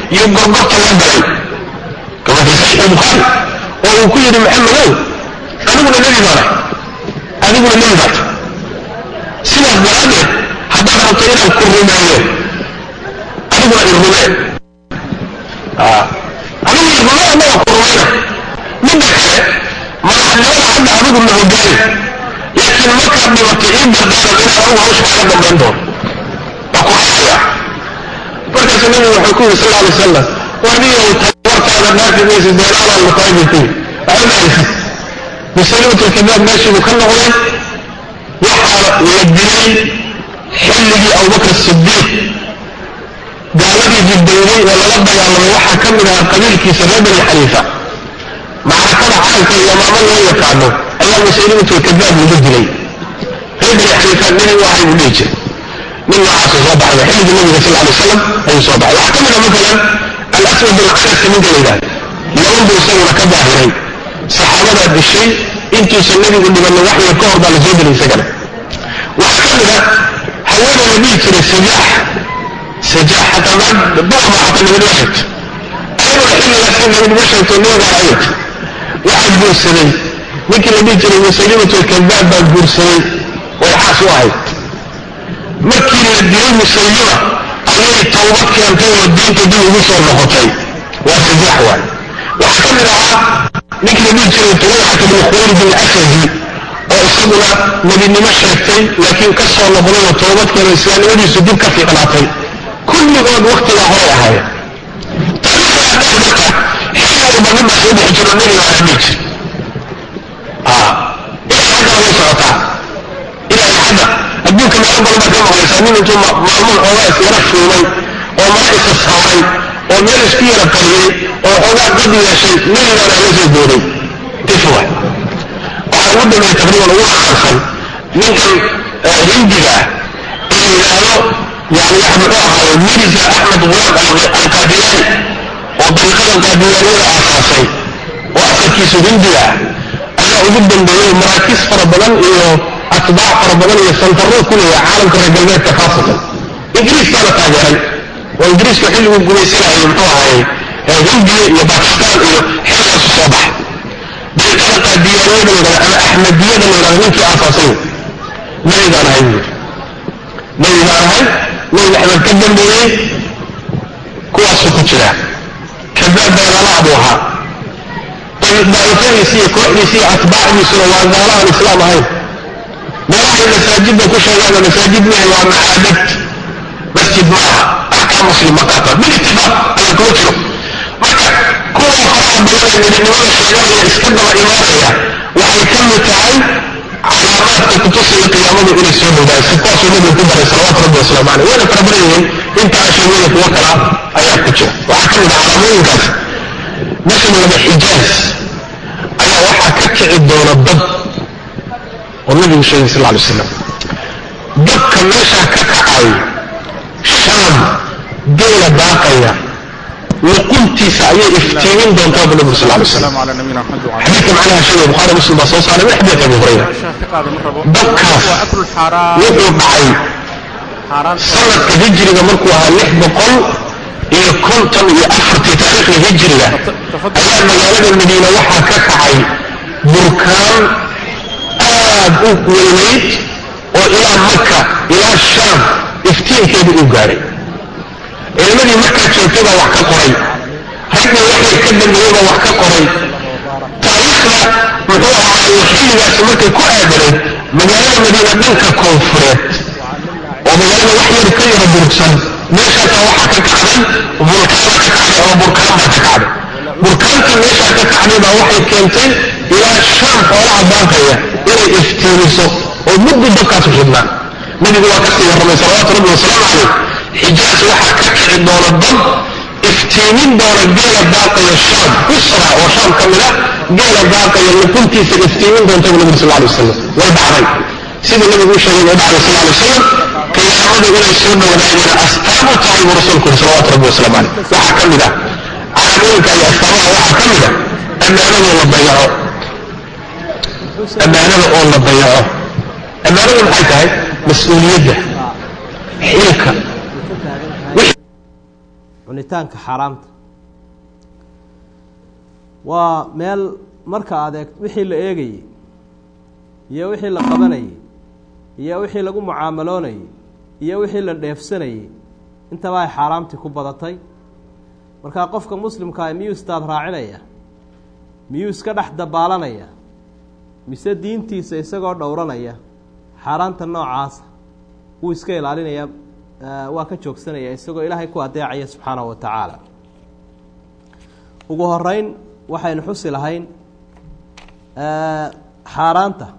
iyo gorgorta la galay kama fi saxiix albukhaari oo uu ku yidhi maxamedow aniguna nebi baana adiguna nebi baata sidaas daraaddeed haddaad rabto inaan ku rumeeyo adiguna i rumee adigu i rumee annaga ku rumeyna midda kale madaxnimada hadda adigu la hogaani laakiin markaad dhibato ii dardaaran inaan anugu hawsha kaga dambayn doono waa ku xasaya markaasu nabigu wuxuu ku yidhi sal alay wasalam waniyow tabartaada dhaafi maysa deenaalaan la tahay buu ku yidhi waxaa musalimatulkadaab meeshiibuu ka noqday waxaa la dilay xilligii abubakr sidiiq gaaladii jibdowday oo lala dagaalamay waxaa ka mid ahaa qabiilkiisa reer bani xaniifa macrakada caanka iyo maamo loo yaqaano ayaa musalimatulkadaab lagu dilay reer bani xaniifa nin wahay buu dhihi jiray nin noocaasuu soo baxday xilligii nabiga sal alay wasalam ayuu soo baxay waxaa ka mid a matalan alaswad bin canaska ninka la yidhahda yaman buu isaguna ka daahiray saxaabadaa dishay intuusan nebigu dhibanna wax yar ka hor baa la soo dilay isagana waxaa ka mid a hawada la dhihi jiray sajaax sajaax xataa bama xataa nabinimo sheegto ayadoo xilligaas in nabinimo sheegto nabigaa ayad waxaa guursaday ninkii la dhihi jiray musaylimatulkadaab baa guursaday way xaas u ahayd markii la dilay musaylima ayay tawbad keentay oo diinta dib ugu soo noqotay waa sajaax waay waxaa ka mid ahaa ninkii la dhihi jiray tulayxat bn khuwaylid alsadi oo isaguna nebinimo sheegtay laakiin ka soo noqday oo toobadkeena islaamnimadiisu dib ka fiicnaatay kulligood waktigaa horay ahaayeen taariikhda xilliba nin baa soo bixi jiro nebiga waa dhihi jir ilaa hadda way socotaa ilaa hadda adduunka meelo badan baad ka maqlaysaa nin intuu maalmuhu xoogaa isyara shuumay oo mara isa saaray oo meel isku yara qariyey oo xoogaa dad yeeshay nebigaana la soo booday tifwa waxaa ugu dambeeyey taqriiban ugu caansan ninkan hindiga ah ee yidhaahdo yani muxuu ahaaye mirza axmed gulaam alqaadiyaani oo dariiqadan qaadiyaaniyada aasaasay oo asalkiisu hindiga ah ayaa ugu dambeeyey maraakiis fara badan iyo atbaac fara badan iyo santarro ku leeya caalamka reer galbeedka khaasatan ingiriiskaana taageeray oo ingiriisku xilliguu gumaysanayay muxuu ahaaye hindiya iyo bakistaan iyo xilligaasu soo baxay dariiqada qaadiyaaniyada la yidhahda ama axmediyada la yidhahda ninkii aasaasay nabigaan ahay buu nabigaan ahay nabi maxamed ka dambeeyey kuwaasuu ku jira kadaab beelalaha buu ahaa daa'ifadiisi iyo kooxdiisi iyo atbaacdiisuna waa gaalo aan islaam ahayn meelahay masaajidda ku sheegaana masaajid mehe waa macaabad masjid maaha axkaam muslim ma qaata bilitifaaq ayaa kuma jiro marka kuwa faraha badan ee midnimada sheeganaya iska daba imaanaya waxay ka mid tahay calaamaadka kutusaya qiyaamadu inay soo dhowdaay si kuwaasuu nabigu ku daray salawaatu rabbi wasalaamu caleyh wayna fara badan yihiin inta ashimada kuwo kala ayaa ku jira waxaa ka mid ah calaamooyinkaas meesha laba xijaaz ayaa waxaa ka kici doona dad oo nabigu sheegay sal alay wasalam dadka meeshaa ka kacay shaam geela daaqaya luquntiisa ayay iftiimin doontaa bu nabigu sal alay wasalam على نبينا محمد وعلى xadiidka macnaha sheegay bukhaari muslim baa soo saaray min xadiidka abi hurayra الشافق هذا مرة dadkaas وأكل الحرام wuxuu dhacay حرام sanadka hijriga markuu ahaa lix boqol iyo konton iyo afartii taariikhda hijriga ayaa magaalada madiina waxaa ka kacay burkaan aad u weynayd oo ilaa maka ilaa shaam iftiinkeedu uu gaadhay ciidamadii markaa joogtay baa wax ka qoray raggii waxay ka dambeeyey baa wax ka qoray taariikhda muxuu ahaaye xilligaasi markay ku aadanayd magaalada madiina dhanka koonfureed oo magaalada wax yar ka yara durugsan meeshaasaa waxaa ka kacday vulkaana ka kacday ama burkaan baa ka kacday burkaantii meeshaa ka kacday baa waxay keentay ilaa shaam xoolaha daaqaya inay iftiimiso oo muddi dabkaasu shidnaa nabigu waa kasii warramay salawaatu rabbi wasalaamu calayh xijaas waxaa ka kici doona dad iftiimin doona geela daaqaya shaam busra oo shaam ka mid ah geela daaqaya luquntiisa iftiimin doonta bu nabigu sal alay wasalam way dhacday siduu nabigu u sheegay way dhacday sal alay wasalam qiyaamadu inay soo dhowdaayeen astaamu tahay buu rasuulku yiri salawatu rabbi wasalaamu calayh waxaa ka mid ah calaamooyinka iyo astaamaha waxaa ka mid ah ammaanada la dayaco ammaanada oo la dayaco ammaanadu maxay tahay mas-uuliyadda xilka cunitaanka xaaraamta waa meel marka adeeg wixii la eegayey iyo wixii la qabanayey iyo wixii lagu mucaamaloonayey iyo wixii la dheefsanayey intaba ay xaaraamtii ku badatay markaa qofka muslimkaa miyuu istaad raacinaya miyuu iska dhex dabaalanaya mise diintiisa isagoo dhowranaya xaaraanta noocaasa wuu iska ilaalinaya waa ka joogsanaya isagoo ilaahay ku adeecaya subxaanahu wa tacaala ugu horeyn waxaynu xusi lahayn xaaraanta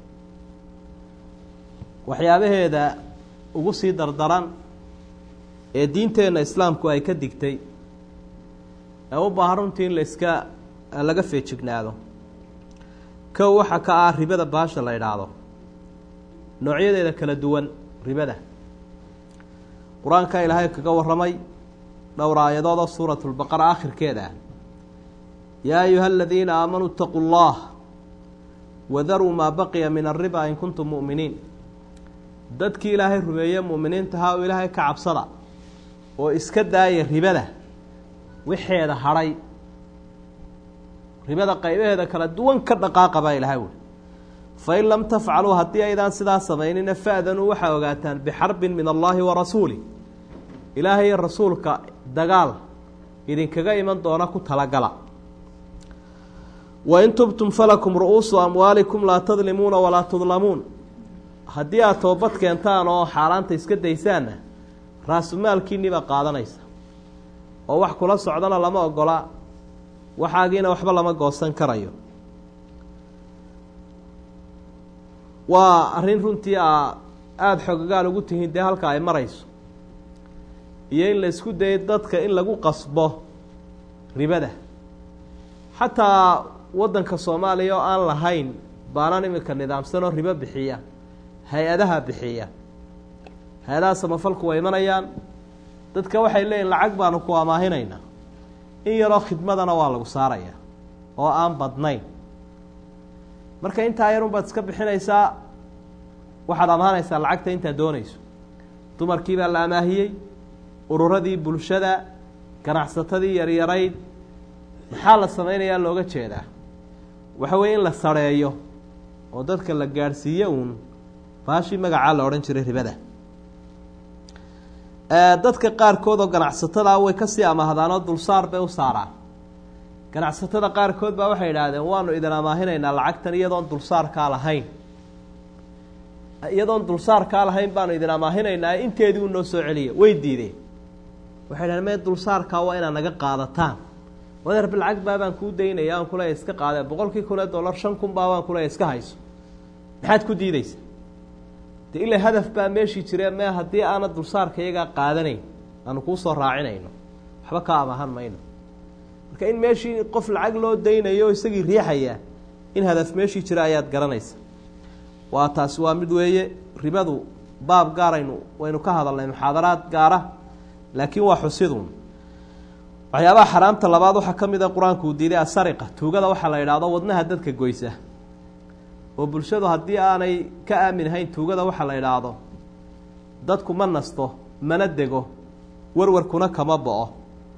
waxyaabaheeda ugu sii dardaran ee diinteenna islaamku ay ka digtay ee u baahan runtii in la iska laga feejignaado kow waxaa ka ah ribada baasha la idhaahdo noocyadeeda kala duwan ribada qur-aanka ilaahay kaga warramay dhowr aayadood oo suuratu lbaqara aakhirkeeda ah yaa ayuha aladiina aamanuu itaquu llah wadaruu maa baqiya min alriba in kuntum mu'miniin dadkii ilaahay rumeeye mu'miniintahaa oo ilaahay ka cabsada oo iska daaya ribada wixeeda hadhay ribada qaybaheeda kala duwan ka dhaqaaqa baa ilahay wuli fain lam tafcaluu haddii aydaan sidaa samaynina fa'danuu waxaa ogaataan bixarbin min allaahi wa rasuuli ilaahay iyo rasuulka dagaal idinkaga iman doona ku talagala wain tubtum falakum ru'uusu amwaalikum laa tadlimuuna walaa tudlamuun haddii aad toobad keentaan oo xaaraanta iska daysaanna raasumaalkiinniba qaadanaysa oo wax kula socdana lama ogola waxaagiina waxba lama goosan karayo waa arrin runtii a aada xogagaal ugu tihiin dee halka ay marayso iyo in la isku dayo dadka in lagu qasbo ribada xataa waddanka soomaaliya oo aan lahayn baanaan iminka nidaamsanoo ribo bixiya hay-adaha bixiya hay-adaha samafalku way imanayaan dadka waxay leeyihin lacag baanu ku amaahinaynaa in yaroo khidmadana waa lagu saaraya oo aan badnayn marka intaa yarun baad iska bixinaysaa waxaad amaahanaysaa lacagta intaad doonayso dumarkii baa la amaahiyey ururadii bulshada ganacsatadii yaryarayd maxaa la samaynayaa looga jeedaa waxa weeye in la sareeyo oo dadka la gaadhsiiyo uun baashii magacaa la odhan jiray ribada dadka qaarkood oo ganacsatada way kasii amaahdaanoo dulsaar bay u saaraan ganacsatada qaarkood baa waxay idhaahdeen waanu idin amaahinaynaa lacagtan iyadoon dulsaarkaa lahayn iyadoon dulsaarkaa lahayn baanu idin amaahinaynaa inteedii u noo soo celiya way diideen waxay dhahdeen mee dulsaarkaa waa inaad naga qaadataan wadeer bilcag baabaan kuu daynaya aan kuleeya iska qaadee boqolkii kun ee dollar shan kun baabaan kuleeya iska hayso maxaad ku diideysa de ilaa hadaf baa meeshii jire mee haddii aana dulsaarka iyagaa qaadanayn aanu kuu soo raacinayno waxba ka amaahan mayno marka in meeshii qof lacag loo daynayo o isagii riixaya in hadaf meeshii jira ayaad garanaysa waa taasi waa mid weeye ribadu baab gaaraynu waynu ka hadalnay muxaadaraad gaara laakiin waa xusidun waxyaabaha xaraamta labaad waxaa ka mid a qur-aanku uu diiday asariqa tuugada waxaa la idhaahdo wadnaha dadka goysa oo bulshadu haddii aanay ka aamin hayn tuugada waxaa la idhaahdo dadku ma nasto mana dego warwarkuna kama bo-o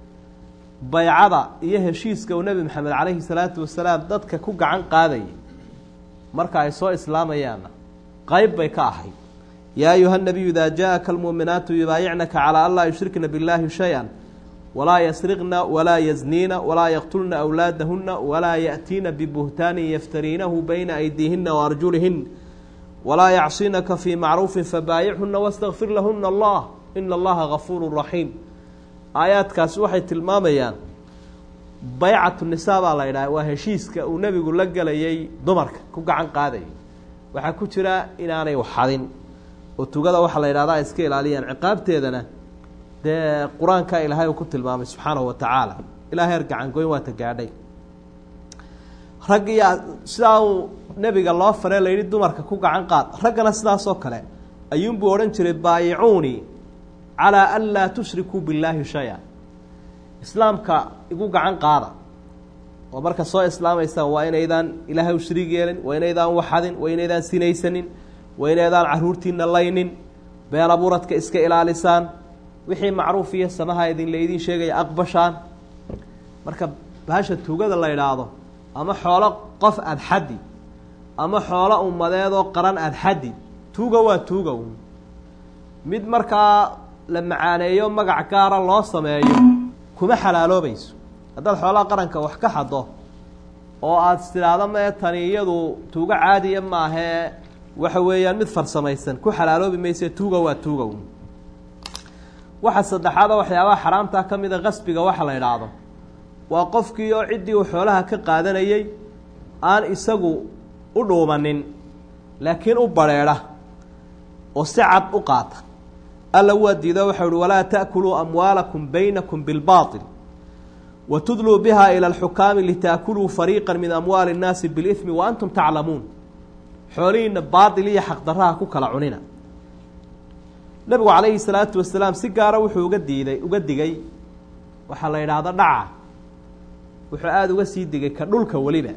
baycada iyo heshiiska uu nebi maxamed calayhi salaatu wasalaam dadka ku gacan qaadayay marka ay soo islaamayaanna qeyb bay ka ahayd yaa ayuha nabiyu idaa jaa-aka almuuminaatu yubaayicnaka calaa an laa yushrikna billaahi shay-an walaa yasriqna walaa yazniina walaa yaqtulna awlaadahuna walaa yaأtiina bibuhtaanin yaftariinahu bayna aydiihina waarjulihin walaa yacsinaka fii macruufin fabaayichuna wastakfir lahuna allah ina allaha gafuuru raxiim aayaadkaasi waxay tilmaamayaan baycatu nisaa baa la idhaha waa heshiiska uu nebigu la gelayay dumarka ku gacan qaadayay waxaa ku jira inaanay waxadin oo tugada waxaa la yidhahda ay iska ilaaliyaan ciqaabteedana dee qur-aanka ilaahay uu ku tilmaamay subxaanahu wa tacaala ilaa heer gacangoyn waata gaadhay rag iyo sidaa uu nebiga loo faree la yidhi dumarka ku gacan qaad raggana sidaasoo kale ayuunbuu odhan jiray baayicuunii calaa an laa tushrikuu billaahi shay-a islaamka igu gacan qaada oo marka soo islaamaysaan waa inaydaan ilaahay u shariig yeelin waa inaydaan waxadin waa inaydaan sinaysanin waa inaydaan caruurtiina laynin been abuuradka iska ilaalisaan wixii macruuf iyo samaha idin laydin sheegaya aqbashaan marka bahasha tuugada la idhaahdo ama xoolo qof aada xaddi ama xoolo ummadeedoo qaran aada xaddi tuuga waa tuuga un mid markaa la macaaneeyo magac gaara loo sameeyo kuma xalaaloobayso haddaad xoolaha qaranka wax ka xaddo oo aada istidhaahdo mee tani iyadu tuugo caadiya maahee waxa weeyaan mid farsamaysan ku xalaaloobi mayse tuuga waa tuuga un waxa saddexaad oo waxyaabaha xaraamtaa ka mida qasbiga waxa la idhaahdo waa qofkii oo ciddii uu xoolaha ka qaadanayey aan isagu u dhuumanin laakiin u badrheedha oo si cad u qaata alla waa diido waxau uhi walaa ta'kuluu amwaalakum baynakum bilbaaطil wa tudluu biha ila alxukaami litaakuluu fariiqa min amwaali اnnaasi biاlإثmi wa antum taclamuun xoolihiina baatil iyo xaqdarraha ku kala cunina nebigu calayhi salaatu wasalaam si gaara wuxuu uga diiday uga digay waxaa la yidhaahda dhaca wuxuu aada uga sii digay ka dhulka weliba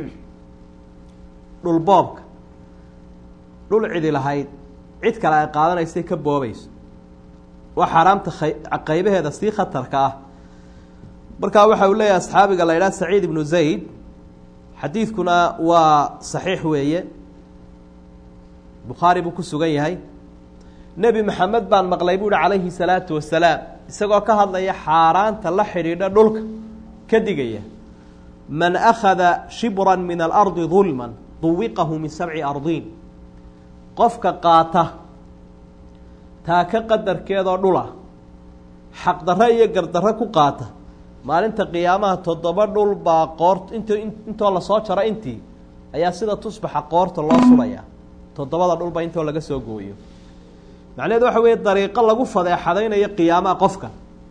dhul boobka dhul cidi lahayd cid kale ay qaadanaysay ka boobayso waa xaaraamta qaybaheeda sii khatarka ah markaa waxa uu leeyahay asxaabiga la yidhaha saciid ibnu zayd xadiidkuna waa saxiix weeye bukhaari buu ku sugan yahay nebi maxamed baan maqlay buuhi calayhi salaatu wasalaam isagoo ka hadlaya xaaraanta la xidhiidha dhulka ka digaya man akhada shibran min alardi dulman duwiqahu min sabci ardiin qofka qaata taaka qadarkeedoo dhula xaqdarro iyo gardarro ku qaata maalinta qiyaamaha toddoba dhul baa qoort int intoo lasoo jaro intii ayaa sida tusbaxa qoorta loo sulayaa toddobada dhulba intoo laga soo gooyo macnaheedu waxa weeye dariiqo lagu fadeexadaynayo qiyaamaha qofka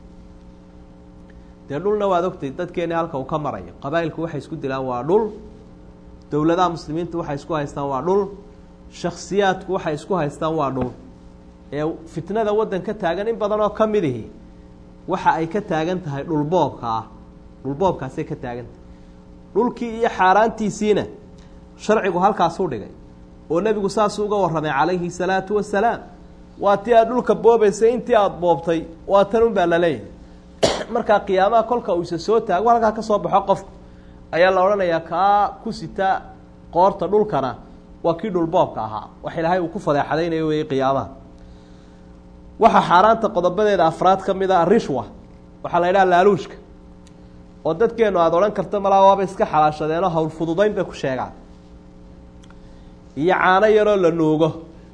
dee dhulna waad ogtay dadkeeni halka uu ka marayo qabaa'ilku waxay isku dilaan waa dhul dowladaha muslimiintu waxay isku haystaan waa dhul shaksiyaadku waxay isku haystaan waa dhul ee fitnada waddan ka taagan in badan oo ka midihi waxa ay ka taagan tahay dhulboobka ah dhulboobkaasay ka taagan tahay dhulkii iyo xaaraantiisiina sharcigu halkaasuu dhigay oo nebigu saasuu uga warramay calayhi salaatu wasalaam waa tii aad dhulka boobaysay intii aada boobtay waa tan un baa la leeyahay markaa qiyaamaha kolka uu isa soo taago halkaa ka soo baxo qofku ayaa la odhanayaa kaa ku sita qoorta dhulkana waa kii dhulboobka ahaa wax ilaahay uu ku fadeexadaynayo weeye qiyaamaha waxaa xaaraanta qodobadeeda afraad ka mid a arishwa waxaa la yidhaha laaluushka oo dadkeenu aada odhan karta malaa waaba iska xalaashadeenoo hawl fududayn bay ku sheegaan iyo caano yaroo la nuugo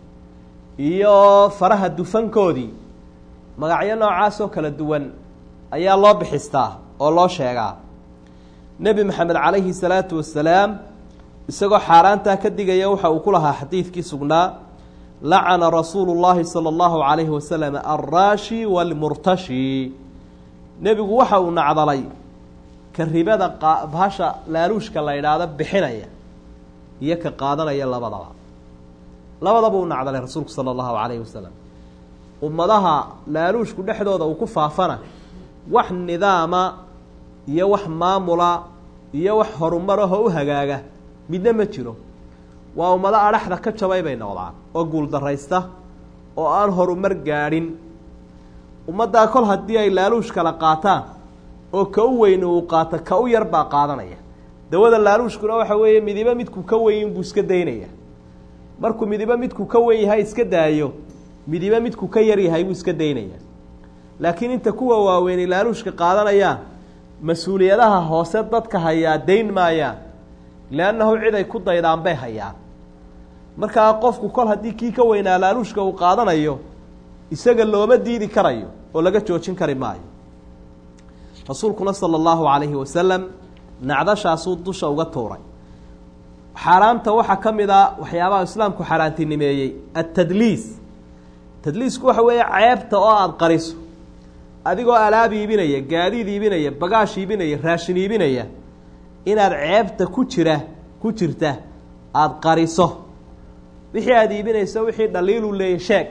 iyo faraha dufankoodii magacyo noocaasoo kala duwan ayaa loo bixistaa oo loo sheegaa nebi maxamed calayhi salaatu wasalaam isagoo xaaraantaa ka digaya waxa uu ku lahaa xadiidkii sugnaa lacana rasuulu llaahi sala allahu calayhi wasalam alraashi waalmurtashi nebigu waxa uu nacdalay ka ribada bahasha laaluushka la yidhaahdo bixinaya iyo ka qaadanaya labadaba labadaba uu nacdalay rasuulku sala allahu calayhi wasalam ummadaha laaluushku dhexdooda uu ku faafana wax nidaama iyo wax maamula iyo wax horumarahoo u hagaaga midna ma jiro waa ummado adhaxda ka jabay bay noqdaan oo guuldaraysta oo aan horumar gaadhin ummaddaa kol haddii ay laaluush kala qaataan oo ka u weyni uu qaato ka u yar baa qaadanaya dawada laaluushkuna waxa weeye midibo midku ka weyn buu iska daynaya markuu midibo midku ka wen yahay iska daayo midibo midku ka yar yahay buu iska daynaya laakiin inta kuwa waaweyni laaluushka qaadanayaan mas-uuliyadaha hoose dadka hayaa dayn maayaan leannahu cid ay ku daydaan bay hayaan markaa qofku kol haddii kii ka weynaa laaluushka uu qaadanayo isaga looma diidi karayo oo laga joojin kari maayo rasuulkuna sala allahu calayhi wasalam nacdashaasuu dusha uga tuuray xaaraamta waxaa ka mid a waxyaabaha islaamku xaaraantinimeeyey atadliis tadliisku waxa weeye ceebta oo aada qariso adigoo alaab iibinaya gaadiid iibinaya bagaash iibinaya raashin iibinaya inaad ceebta ku jira ku jirta aada qariso wixii aada iibinayso wixii dhaliilu leeyay sheeg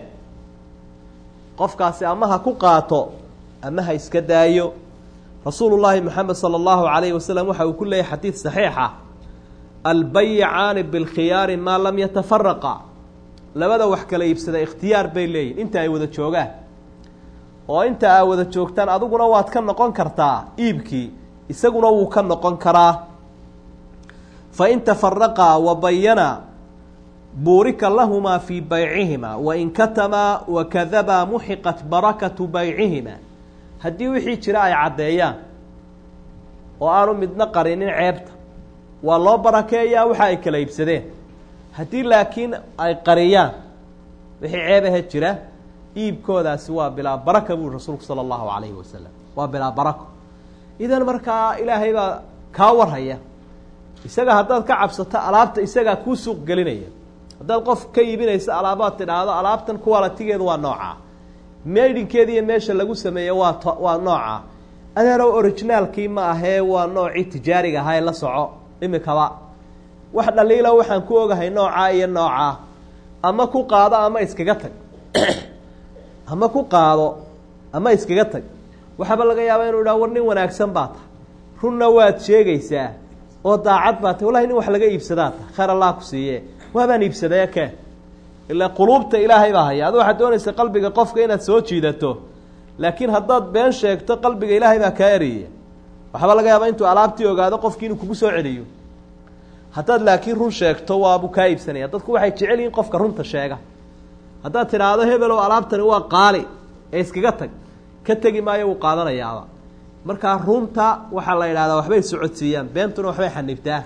qofkaasi ama ha ku qaato ama ha iska daayo rasuulu llaahi moxamed sala allahu calayhi wasalam waxa uu ku leeyahy xadiid saxiixa albayicaani bilkhiyaari maa lam yatafaraqa labada wax kala iibsada ikhtiyaar bay leeyihin inta ay wada joogaan oo inta aa wada joogtaan adiguna waad ka noqon kartaa iibkii isaguna wuu ka noqon karaa fa in tafaraqaa wa bayana buurika lahumaa fii baycihimaa wain katamaa wakadabaa muxiqat barakatu baycihimaa haddii wixii jira ay caddeeyaan oo aanu midna qarinin ceebta waa loo barakeeyaa waxa ay kala iibsadeen haddii laakiin ay qariyaan wixii ceebahe jira iibkoodaasi waa bilaa baraka buri rasuulku sala allahu calayhi wasalam waa bilaa barako idan markaa ilaahay baa kaa warhaya isaga haddaad ka cabsato alaabta isagaa kuu suuq gelinaya haddaad qof ka iibinaysa alaabaad tidhaahdo alaabtan kuwalatigeedu waa noocaa meydhinkeeda iyo meesha lagu sameeye waa t waa noocaa adeerow originaalkii ma ahee waa noocii tijaariga ahaa ee la soco imikaba wax dhaliila waxaan ku ogahay noocaa iyo noocaa ama ku qaado ama iskaga tag ama ku qaado ama iskaga tag waxaaba laga yaabaa inuu idhaha war nin wanaagsan baa tahay runna waad sheegaysaa oo daacad baa tahy wallahi nin wax laga iibsadaa tahay khayr allah ku siiye waabaan iibsadaya ke ilaa quluubta ilaahay baa haya adu waxaad doonaysa qalbiga qofka inaad soo jiidato laakiin haddaad been sheegto qalbiga ilaahay baa kaa eraya waxaaba laga yaabaa intuu alaabtii ogaado qofkii inuu kugu soo celiyo haddaad laakiin run sheegto waabuu kaa iibsanaya dadku waxay jecel yihiin qofka runta sheega haddaad tidhaahdo hebelow alaabtani waa qaali ee iskaga tag ka tegi maayo wuu qaadanayaaba markaa runta waxaa la yidhahdaa waxbay socodsiiyaan beentuna waxbay xanibtaa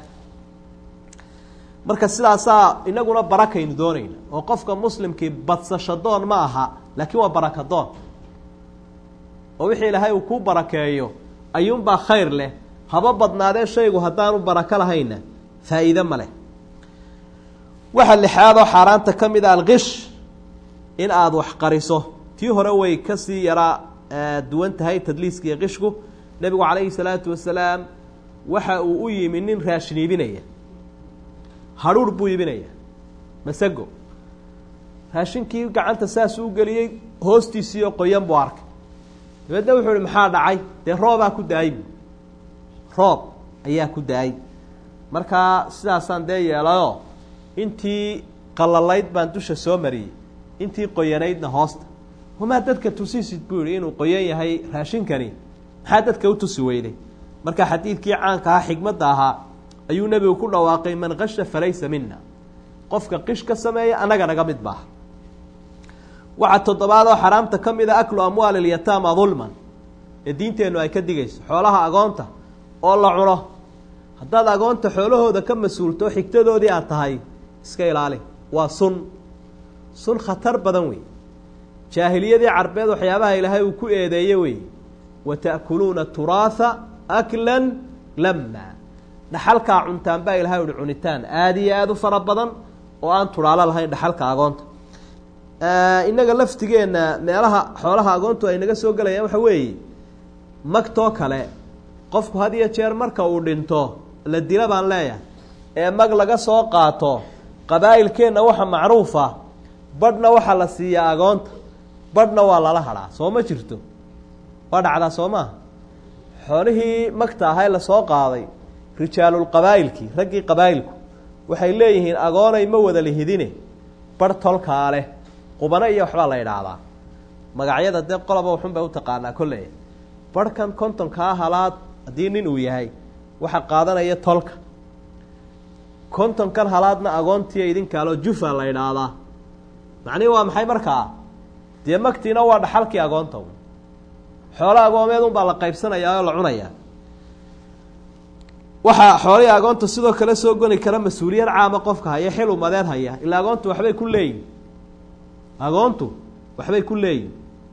marka sidaasaa inaguna barakaynu doonayna oo qofka muslimkii badsasho doon ma aha laakiin waa baraka doon oo wixii ilaahay uu ku barakeeyo ayuunbaa khayr leh haba badnaadee shaygu haddaanu barako lahayna faa'iide ma leh waxa lixaadoo xaaraanta ka mid a alkish in aada wax qariso tii hore way kasii yaraa duwan tahay tadliiska iyo qishku nebigu calayhi salaatu wasalaam waxa uu u yimi nin raashin iibinaya hadhuur buu iibinaya masago raashinkii gacanta saasuu geliyey hoostiisiioo qoyan buu arkay dabeedna wuxuu ihi maxaa dhacay dee roobaa ku da-ay bu roob ayaa ku da-ay markaa sidaasaan dee yeelayoo intii qalalayd baan dusha soo mariyey intii qoyanaydna hoosta wamaa dadka tusisid buu yihi inuu qoyan yahay raashinkani maxaa dadka u tusi weyday marka xadiidkii caanka ahaa xigmadda ahaa ayuu nebigu ku dhawaaqay man kasha falaysa mina qofka qish ka sameeya annaga naga mid maaha waxaa toddobaad oo xaraamta ka mid a aklu amwaali ilyataama dulman ee diinteennu ay ka digayso xoolaha agoonta oo la cuno haddaad agoonta xoolahooda ka mas-uulto xigtadoodii aad tahay iska ilaali waa sun sun khatar badan wey jaahiliyadii carbeed waxyaabaha ilaahay uu ku eedeeye wey wa ta'kuluuna turaatha aklan lama dhaxalkaa cuntaan baa ilahay uhi cunitaan aada iyo aada u fara badan oo aan tudhaalo lahayn dhaxalka agoonta innaga laftigeenna meelaha xoolaha agoontu ay naga soo gelayaan waxa weeye magtoo kale qofku had iyo jeer marka uu dhinto la dila baan leeyahay ee mag laga soo qaato qabaa'ilkeenna waxa macruufa badhna waxaa la siiyaa agoonta badhna waa lala hadhaa soo ma jirto waa dhacdaa soo maaha xoolihii magta ahay lasoo qaaday rijaalulqabaa'ilkii raggii qabaa'ilku waxay leeyihiin agoonay ma wada lihidine barh tolkaa leh qubano iyo waxbaa la idhaahdaa magacyada dee qoloba waxun bay u taqaanaa kolley barhkan kontonkaa halaad haddii nin uu yahay waxa qaadanaya tolka kontonkan halaadna agoontiiyo idinkaaloo jufa la idhaahdaa macnihi waa maxay markaa dee magtiina waa dhaxalkii agoonta xoolo agoomeed unbaa la qaybsanayaa oo la cunayaa waxaa xoolihii agoonta sidoo kale soo goni kara mas-uuliyad caama qofka haya xil umadeed haya ilaa agoontu waxbay ku leeyihin agoontu waxbay ku leeyihin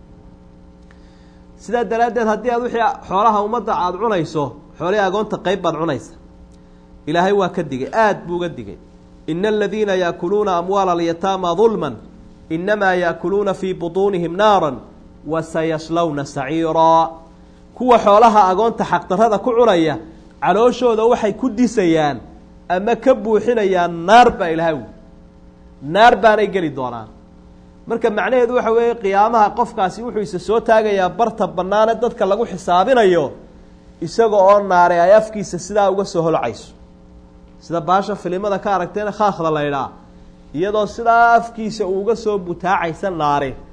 sidaa daraaddeed haddii aad wixii xoolaha ummadda aada cunayso xoolihii agoonta qeyb baad cunaysa ilaahay waa ka digay aada buu uga digay ina aladiina yaakuluuna amwaala alyataama dulman inamaa yaakuluuna fii butuunihim naaran wa sayaslawna saciiraa kuwa xoolaha agoonta xaqdarrada ku cunaya calooshooda waxay ku disayaan ama ka buuxinayaan naar baa ilaahay wi naar baanay geli doonaan marka macnaheedu waxa weeye qiyaamaha qofkaasi wuxuu isa soo taagayaa barta bannaane dadka lagu xisaabinayo isaga oo naare ay afkiisa sidaa uga soo holcayso sida baasha filimada ka aragteena khaakhda laydhaa iyadoo sidaa afkiisa uu uga soo butaacaysa naare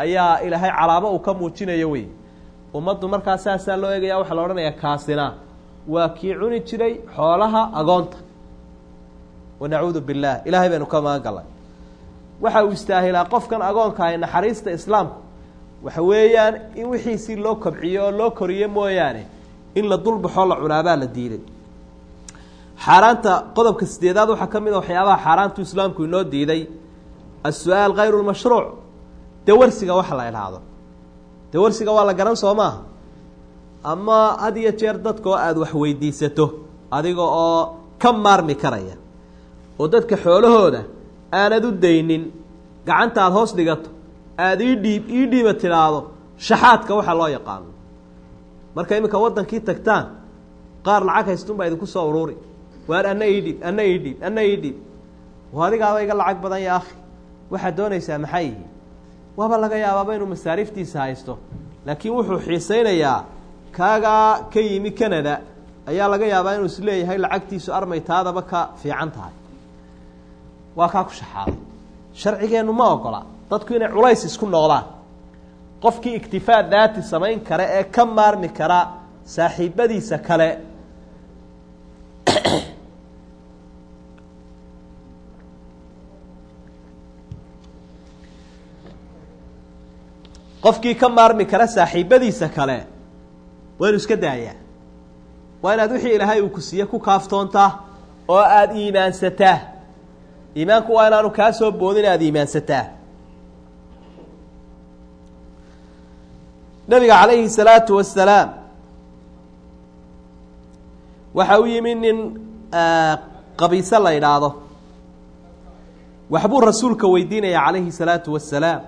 ayaa ilaahay calaamo uu ka muujinayo wey ummaddu markaa saasaa loo eegaya waxaa la odhanayaa kaasina waa kii cuni jiray xoolaha agoonta wanacuudu billaah ilaahay baynu ka magan galnay waxa uu istaahilaa qofkan agoonka ahay naxariista islaamku waxa weeyaan in wixiisii loo kobciyo oo loo koriyo mooyaane in la dulbaxoo la cunaabaa la diiday xaaraanta qodobka sideedaad waxaa ka mid a waxyaabaha xaaraantu islaamku inoo diiday as-su-aal kayru lmashruuc dawarsiga waxa la idhaahdo dawarsiga waa la garan soo maaha ama had iyo jeer dadka oo aada wax weydiisato adiga oo ka maarmi karaya oo dadka xoolahooda aanad u daynin gacanta aada hoos dhigato aada ii dhiib ii dhiiba tidhaahdo shaxaadka waxaa loo yaqaano marka iminka waddankii tagtaan qaar lacag haystunbaa idinku soo ururi waar anna ii dhiib anna ii dhiib anna ii dhiib oo adigaaba iga lacag badan ya akhi waxaad doonaysaa maxay yihi waaba laga yaabaaba inuu masaariiftiisa haysto laakiin wuxuu xiisaynayaa kaagaa ka yimi canada ayaa laga yaabaa inuu is leeyahay lacagtiisu armay taadaba ka fiican tahay waa kaa ku shaxaaday sharcigeennu ma ogola dadku inay culays isku noqdaan qofkii iktifaa daati samayn kara ee ka maarmi kara saaxiibadiisa kale qofkii ka maarmi kara saaxiibadiisa kale waa inu iska daayaa waa inaad wixii ilaahay uu ku siiye ku kaaftoontaa oo aada iimaansataa iimaanku waa inaanu kaa soo boodin aada iimaansataa nabiga calayhi salaatu wasalaam waxa u yimi nin qabiise la idhaahdo waxbuu rasuulka weydiinaya calayhi salaatu wasalaam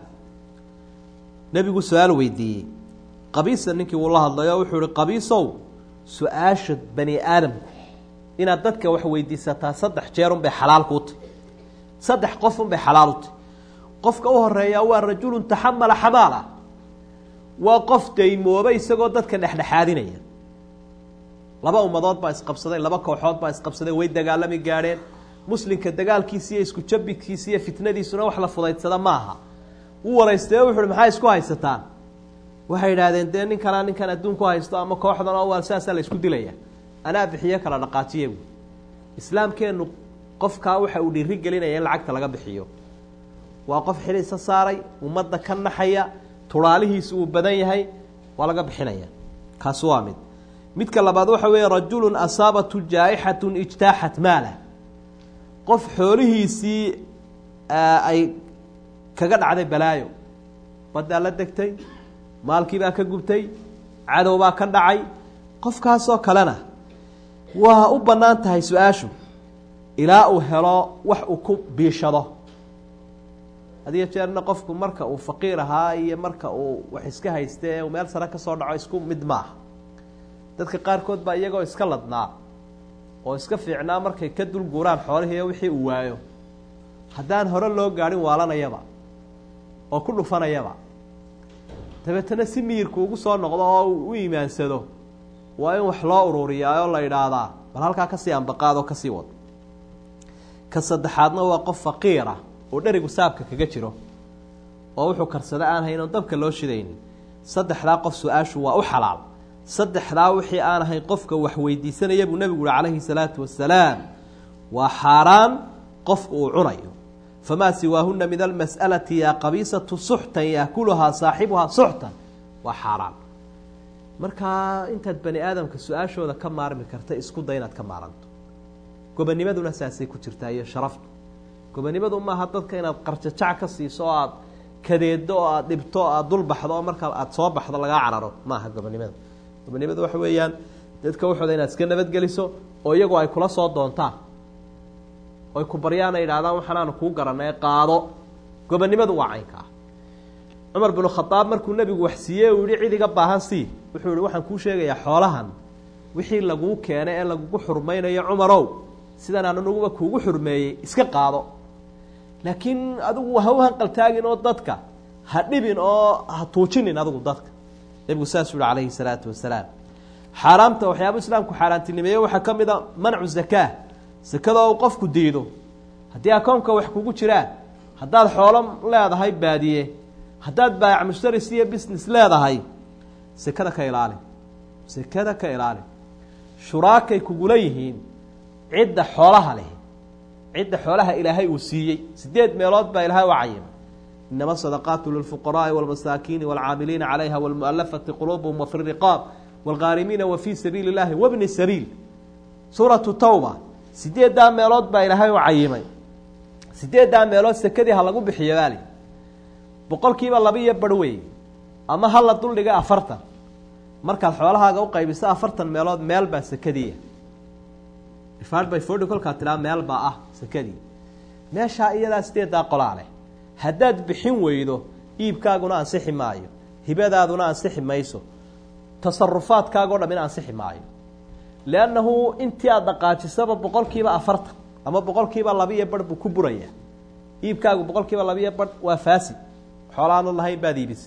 nebigu su-aal weydiiyey qabiisa ninkii wuu la hadlay oo wuxuu ihi qabiisow su-aasha bani aadamku inaad dadka wax weydiisataa saddex jeer unbay xalaal kuu tahy saddex qof unbay xalaal u tahy qofka u horeeyaa waa rajulun taxamala xamaala waa qof daymooba isagoo dadka dhexdhexaadinaya laba ummadood baa isqabsaday laba kooxood baa isqabsaday way dagaalami gaadheen muslimka dagaalkiisi iyo isku jabidkiisi iyo fitnadiisuna wax la fudaydsada maaha u waraystay o wuxu uhi maxaa isku haysataan waxay idhaahdeen dee ninkanaa ninkan adduunku haysto ama kooxdan oo waa saasaa la isku dilaya anaa bixiyo kala dhaqaajiye bu islaamkeennu qofkaa waxa uu dhiiri gelinaya in lacagta laga bixiyo waa qof xilisa saaray ummadda ka naxaya turaalihiisu uu badan yahay waa laga bixinaya kaasi waa mid midka labaad waxa weeye rajulun asaabatu jaa-ixatun ijtaaxat maalah qof xoolihiisii ay kaga dhacday balaayo baddaa la degtay maalkiibaa ka gubtay cadowbaa ka dhacay qofkaasoo kalena waa u bannaan tahay su-aashu ilaa uu helo wax uu ku biishado hadiyo jeerna qofku marka uu faqiir ahaa iyo marka uu wax iska hayste ee uu meel sare ka soo dhaco isku mid maaha dadka qaarkood baa iyagoo iska ladnaa oo iska fiicnaa markay ka dul guuraan xoolihiiyo wixii uu waayo haddaan hore loo gaadhin waalanayaba oo ku dhufanayaba dabeetana si miyirku ugu soo noqdo oo u iimaansado waa in wax loo ururiyaa oo la idhaahdaa bal halkaa kasii ambaqaadoo kasii wad ka saddexaadna waa qof faqiira oo dherigu saabka kaga jiro oo wuxuu karsada aan hayn oon dabka loo shidaynin saddexdaa qof su-aashu waa u xalaal saddexdaa wixii aan ahayn qofka wax weydiisanaya buu nebigu uhi calayhi salaatu wasalaam waa xaaraan qofka uu cunayo famaa siwaahuna min almas'alati yaa qabiisatu suxtan yaakuluhaa saaxibuhaa suxtan waa xaaraan markaa intaad bani aadamka su-aashooda ka maarmi karta isku day inaad ka maaranto gobonimaduna saasay ku jirtaa iyo sharaftu gobonimadu maaha dadka inaad qarjajac ka siiso oo aada kadeedo oo aada dhibto o aada dul baxdo oo markaa aada soo baxdo lagaa cararo maaha gobonimada gobonimada waxa weeyaan dadka waxooda inaad iska nabadgeliso oo iyagu ay kula soo doontaan oy ku baryaan ay idhahdaan waxaanaanu kuu garanay qaado gobonimadu waa caynka ah cumar binu khadaab markuu nebigu wax siiyey uu yihi cid iga baahan sii wuxuu yihi waxaan kuu sheegayaa xoolahan wixii laguu keenay ee lagugu xurmaynayo cumarow sidan aan anuguba kuugu xurmeeyey iska qaado laakiin adigu ha u hanqaltaagin oo dadka ha dhibin oo ha tuujinin adigu dadka nebigu saasuu yihi calayhi salaatu wasalaam xaaraamta waxyaaba islaamku xaaraantinimeeye waxaa ka mid a mancu zakaa sakadoo uu qofku diido haddii akoonka wax kugu jiraan haddaad xoolo leedahay baadiye haddaad baayac mushtaris iyo business leedahay sekada ka ilaali sekada ka ilaali shuraakay kugula yihiin cidda xoolaha leh cidda xoolaha ilaahay uu siiyey sideed meelood baa ilaahay u cayimay inama sadaqaatu lilfuqaraai walmasaakiini walcaamiliina calayha walmualafati quluubuhum wafi riqaab walghaarimiina wa fii sabiili llahi wabni sabiil suuratu tawba sideeddaa meelood baa ilaahay u cayimay sideeddaa meelood sekadii ha lagu bixiyo baali boqol kiiba laba iyo bar wey ama ha la duldhiga afartan markaad xoolahaaga u qaybiso afartan meelood meel baa sekadiia difaad by forty kolkaa tiraa meel baa ah sekadii meeshaa iyadaa sideeddaa qolaa leh haddaad bixin weydo iibkaaguna ansixi maayo hibadaaduna ansixi mayso tasarufaadkaagao dham in ansixi maayo leannahu intii aada dhaqaajisaba boqol kiiba afartan ama boqol kiiba laba iyo barh buu ku burayaa iibkaagu boqol kiiba laba iyo barh waa faasid xoolaanad lahayn baad iibisay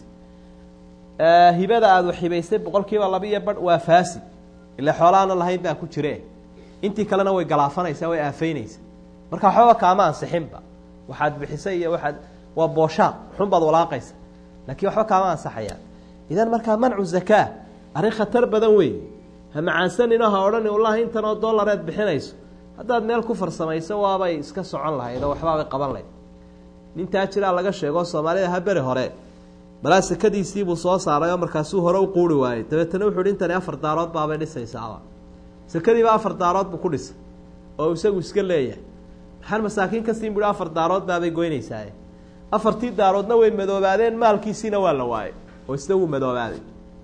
hibada aada hibaysay boqol kiiba laba iyo barh waa faasid ila xoolaana lahayn baa ku jire intii kalena way galaafanaysaa way aafeynaysaa marka waxbaba kaama ansixinba waxaad bixisay iyo waxaad waa booshaaq xun baad walaaqaysa laakiin waxba kaama ansaxayaan idan markaa mancu zakaa arrin khatar badan wey ha macaansanino ha odhani wallahi intan oo dollareed bixinayso haddaad meel ku farsamayso waabay iska socon lahayd oo waxbaabay qaban lahayd nintaa jiraa laga sheego soomaalida ha beri hore balaa sekadiisiibuu soo saaray oo markaasuu hore u quuri waayey dabeetana wuxu uhi intani afar daarood baabay dhisaysaaba sekadiiba afar daarood buu ku dhisay oo isagu iska leeyahay maxaan masaakiin ka siin buhi afar daarood baabay goynaysaaye afartii daaroodna way madoobaadeen maalkiisiina waa la waayey oo isna wuu madoobaaday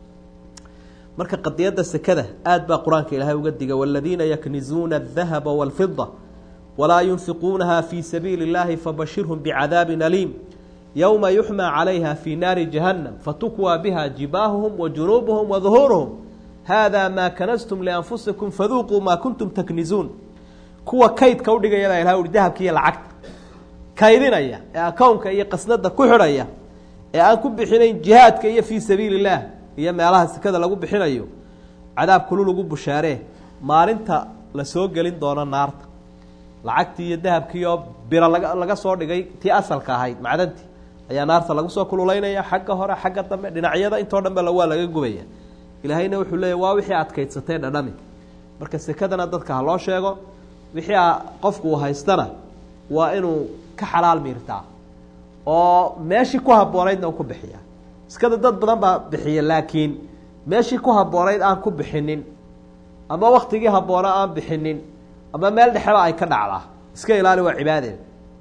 marka qadiyadda sekada aad baa qur-aanka ilaahay uga diga waladiina yaknizuuna adahaba walfida walaa yunfiquunaha fii sabiili اllahi fabashirhum bicadaabin aliim yowma yuxmaa calayha fii naari jahannam fatukwaa biha jibaahuhum wa junuubuhum wa duhuuruhum haadaa maa kanastum lianfusikum faduuquu maa kuntum taknizuun kuwa kaydka udhigaya baa ilahay uhi dahabka iyo lacagta kaydinaya ee akownka iyo qasnada ku xidhaya ee aan ku bixinayn jihaadka iyo fii sabiili illaah iyo meelaha sekada lagu bixinayo cadaab kulu lagu bushaaree maalinta la soo gelin doono naarta lacagtii iyo dahabkii oo biro laga laga soo dhigay tii asalka ahayd macdantii ayaa naarta lagu soo kululaynaya xagga hore xagga dambe dhinacyada intoo dhan ba waa laga gubaya ilaahayna wuxuu leeya waa wixii adkaydsatay dhadhami marka sekadana dadka ha loo sheego wixii a qofku uu haystana waa inuu ka xalaal miirtaa oo meeshii ku habboonaydna u ku bixiya iskada dad badan baa bixiya laakiin meeshii ku habboonayd aan ku bixinin ama waktigii habboona aan bixinin ama meel dhexeba ay ka dhacdaa iska ilaali waa cibaadeeda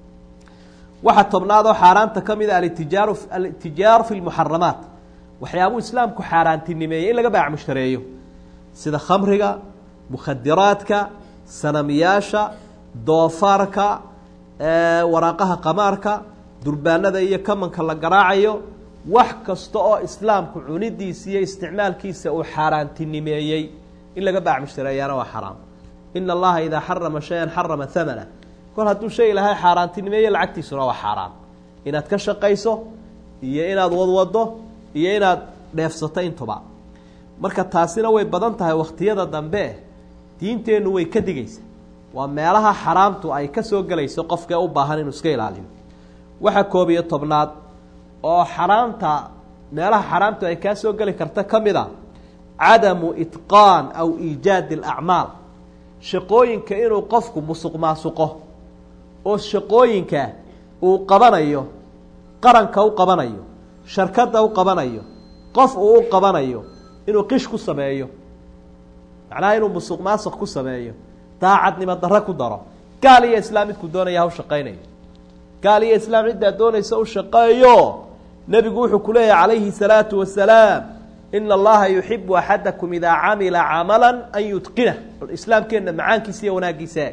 waxaa tobnaad oo xaaraanta ka mid a alitijaaru alitijaaru fi lmuxaramaat waxyaabuu islaamku xaaraantinimeeyey in laga baac mushtareeyo sida khamriga mukhadiraadka sanamiyaasha doofaarka waraaqaha qamaarka durbaanada iyo kamanka la garaacayo wax kasta oo islaamku cunidiisa iyo isticmaalkiisa uu xaaraantinimeeyey in laga baac mushtareeyaana waa xaraam ina allaha idaa xarama shayan xarama hamana kol hadduu shay ilahay xaaraantinimeeye lacagtiisuna waa xaaraan inaad ka shaqayso iyo inaad wadwado iyo inaad dheefsato intuba marka taasina way badan tahay wakhtiyada dambe diinteennu way ka digaysa waa meelaha xaraamtu ay ka soo gelayso qofkee u baahan inuu iska ilaaliyo waxa koob iyo tobnaad oo xaraamta meelaha xaraamtu ay kaa soo geli karta ka mid a cadamu itqaan aw iijaadi alacmaal shaqooyinka inuu qofku musuq maasuqo oo shaqooyinka uu qabanayo qaranka u qabanayo sharkadda u qabanayo qof uu u qabanayo inuu qish ku sameeyo macnaha inuu musuq maasuq ku sameeyo daacadnimo darro ku daro gaal iyo islaam midkuu doonaya ha u shaqaynayo gaal iyo islaam ciddaa doonaysa u shaqeeyo nebigu wuxuu ku leeyahy calayhi salaatu wasalaam ina allaha yuxibu axadakum idaa camila camala an yutqinah islaamkeenna macaankiisa iyo wanaaggiisa